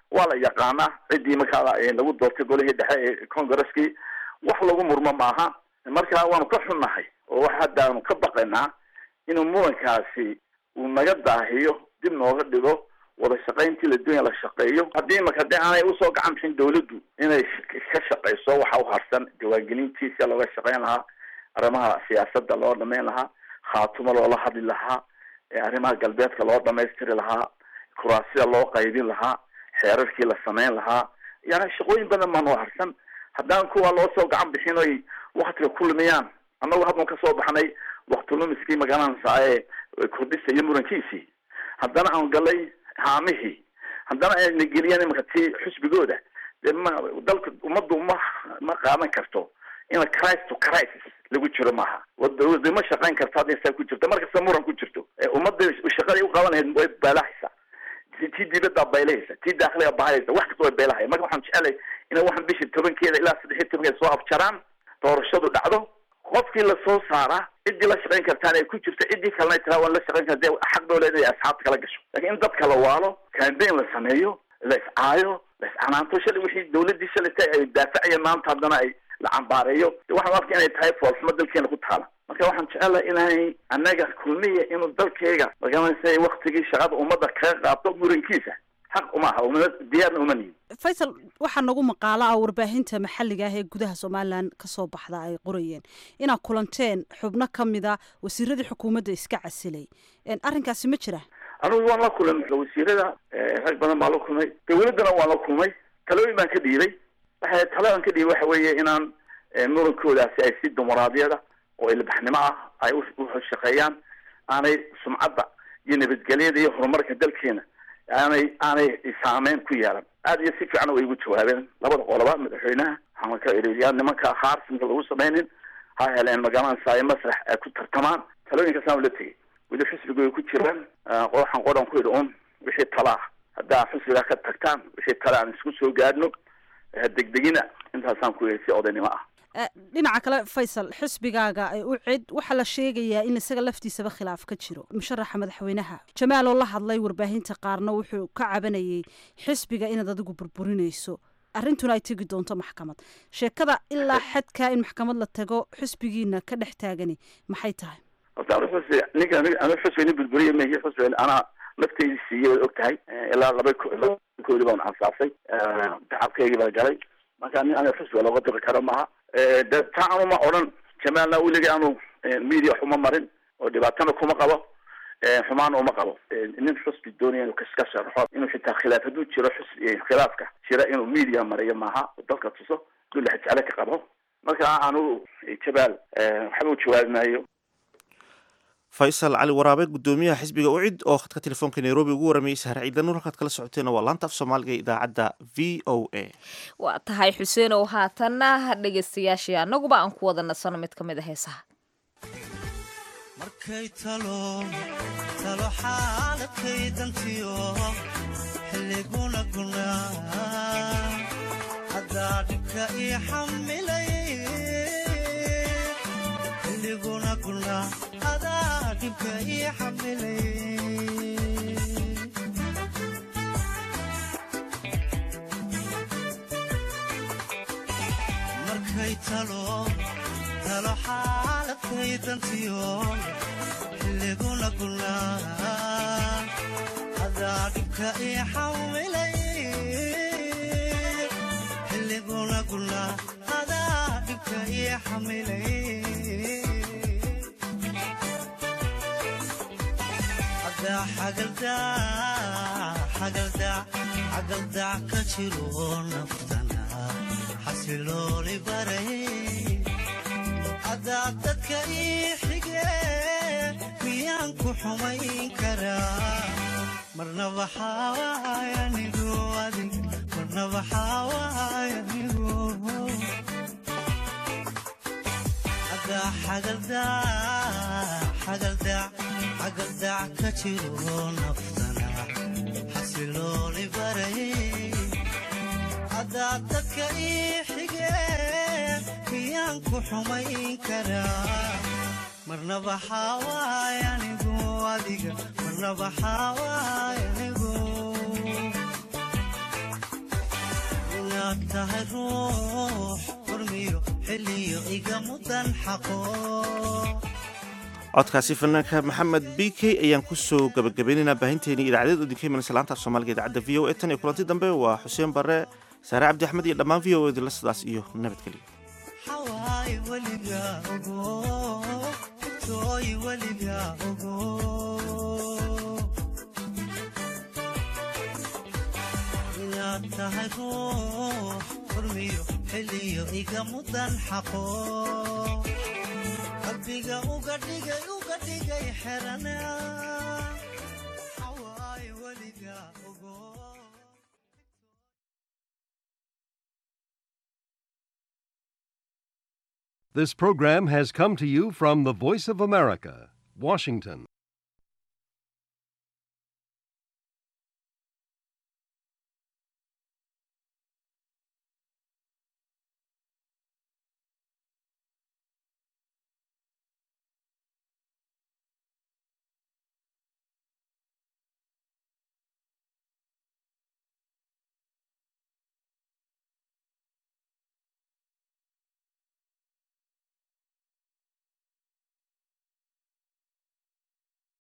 waa la yaqaanaa ciddii markaa lagu doortay golihii dhexe ee congaresskii wax lagu murmo maaha marka waanu ka xunnahay oo wax haddaanu ka baqaynaa inuu murankaasi uu naga daahiyo dib nooga dhigo wada shaqayntii la dunya la shaqeeyo haddii marka de aanay usoo gacan bixin dawladdu inay ka shaqeyso waxa u harsan diiwaangelintiisa looga shaqeyn lahaa arrimaha siyaasadda loo dhameyn lahaa khaatumo loola hadli lahaa arrimaha galbeedka loo dhamaystiri lahaa kuraasida loo qaybin lahaa xeerarkii la sameyn lahaa yani shaqooyin badan baa noo harsan haddaan kuwa loo soo gacan bixin oy waktiga ku lumiyaan annagu haddan kasoo baxnay wakti lumiskii magaranaysa ee kordhisa iyo murankiisii haddana aan galay haamihii haddana ayna geliyeen imaka ti xusbigooda dee ma dalka ummaddu ma ma qaadan karto ina crisis to crisis lagu jiro maaha wada ma shaqayn karto hadday saa ku jirto markasta muran ku jirto ummadda shaqaday u qaban lahayd way beelahaysa tii dibadda baylahaysa tii daakliga bahaysa wax kasta way beelahaya marka waxaan jecelay inay waxaan bisha tobankeeda ilaa saddex iyo tobankeeda soo afjaraan doorashadu dhacdo qofkii lasoo saaraa ciddii la shaqayn kartaan ay ku jirto ciddii kalena tiraa waan la shaqayn karta xaq doo leedahay asxaabta kala gasho lakin in dadka la waalo campaign la sameeyo la iscaayo la iscanaanto shalay wixii dawladdii shalayta ay daafacayeen maanta haddana ay la cambaareeyo waxaan arka inay tahay foolxumo dalkeena ku taala marka waxaan jecelahay inay annaga kulmiya inuu dalkeyga magaranaysa waktigii shaqada ummadda kaga qaabto murankiisa xaq uma aha uma diyaarna uma nihin faysal waxaa nagu maqaalo ah warbaahinta maxalliga ah ee gudaha somalilan kasoo baxda ay qorayeen inaad kulanteen xubno ka mida wasiiradii xukuumadda iska casilay arrinkaasi ma jira anugu waan la kulmay wasiirada rag badan baan la kulmay dawladdana waan la kulmay talooyin baan ka dhiibay waxa taladan ka dhiibay waxa weeye inaan murankoodaasi ay si dumaraadiyada oo ilbaxnimo ah ay ushaqeeyaan aanay sumcadda iyo nabadgelyada iyo horumarka dalkeena aanay aanay saameyn ku yeelan aad iyo si fiican way igu jawaabeen labada qoloba madaxweynaha waxaan ka iri yaa nimanka haarsinka lagu sameynin ha heleen magaranaysaay masrax ay ku tartamaan talooyinkaasaan la tegay weli xisbiga way ku jiraan waxaan qoran ku idhi un wixii tala ah haddaa xisbiga ka tagtaan wixii tale aan isku soo gaadhno degdegina intaasaan ku yidhi si odaynimo ah dhinaca kale faysal xisbigaaga u cid waxaa la sheegayaa in isaga laftiisaba khilaaf ka jiro musharaxa madaxweynaha jamaal oo la hadlay warbaahinta qaarna wuxuu ka cabanayay xisbiga inaad adigu burburinayso arrintuna ay tegi doonto maxkamad sheekada ilaa xadkaa in maxkamad la tago xisbigiina ka dhex taagani maxay tahay horta anu xusbi ninka anu xusbi nin burburiya mehi xusbi anaa nafteydi siiyey waad og tahay ilaa laba koodi baan ansaasay tacabkeygii baa galay marka nin aniga xusbiga looga diri karo maaha de taa anuma odhan jamaalna weligii aanu media wax uma marin oo dhibaatana kuma qabo xumaana uma qabo nin xusbi doonaya inuu kaska sharaxo inuu xitaa khilaaf hadduu jiro xusbi khilaafka jira inuu media mariyo maaha dalka tuso duu laxajeclo ka qabo marka anugu jabaal waxba u jawaabi maayo faysal cali waraabe gudoomiyaha xisbiga ucid oo khadka telefoonka nairobi ugu waramayay sahar ciidan nur halkaad kala socoteena waa laanta af soomaaliga ee idaacadda v o a waa tahay xuseen oo haatanna dhegaystayaashii annaguba aan ku wada nasano mid ka mid a heesaha markay talo talo xaaladkay dantiyo xilliguna gunaa haddaa dhibka ii xamilay xilliguna gunaa adaa dhibka ii xamilay markay talo talo xaaladkay dantiyo xilliguna gunaa adaa dhibka ii xamilay xilliguna gunaa adaa dhibka ii xamilay xagaldac ka jiro naftana xasilooli baray adaa dadka ii xige miyaan ku xumayn karaa marnaba xawaayanigu adig marnaba xawaayanigu adaa xagaldac xagaldac ka jiro naftana xasilooli baray adaa dadka ii xige miyaan ku xumayn karaa marnaba xawaayanigu adiga marnaba xawaayanigu inaad tahay ruux furmiyo xilliyo iga mudan xaqo codkaasi fanaanka maxamed b k ayaan kusoo gabagabaynaynaa baahinteeni idaacadeed udinka imanaysa laanta af soomaaliga idaacadda v o e tan iyo kulanti dambe waa xuseen bare saare cabdi axmed iyo dhammaan v o edila sidaas iyo nabadgelyo xawaay weliga ogo tooy weliga ogo inaad tahay ruux furmiyo xilliyo iga mudan xaqo qalbiga uga dhigay uga dhigay xerana xawaay weliga ogo This program has come to you from the Voice of America, Washington.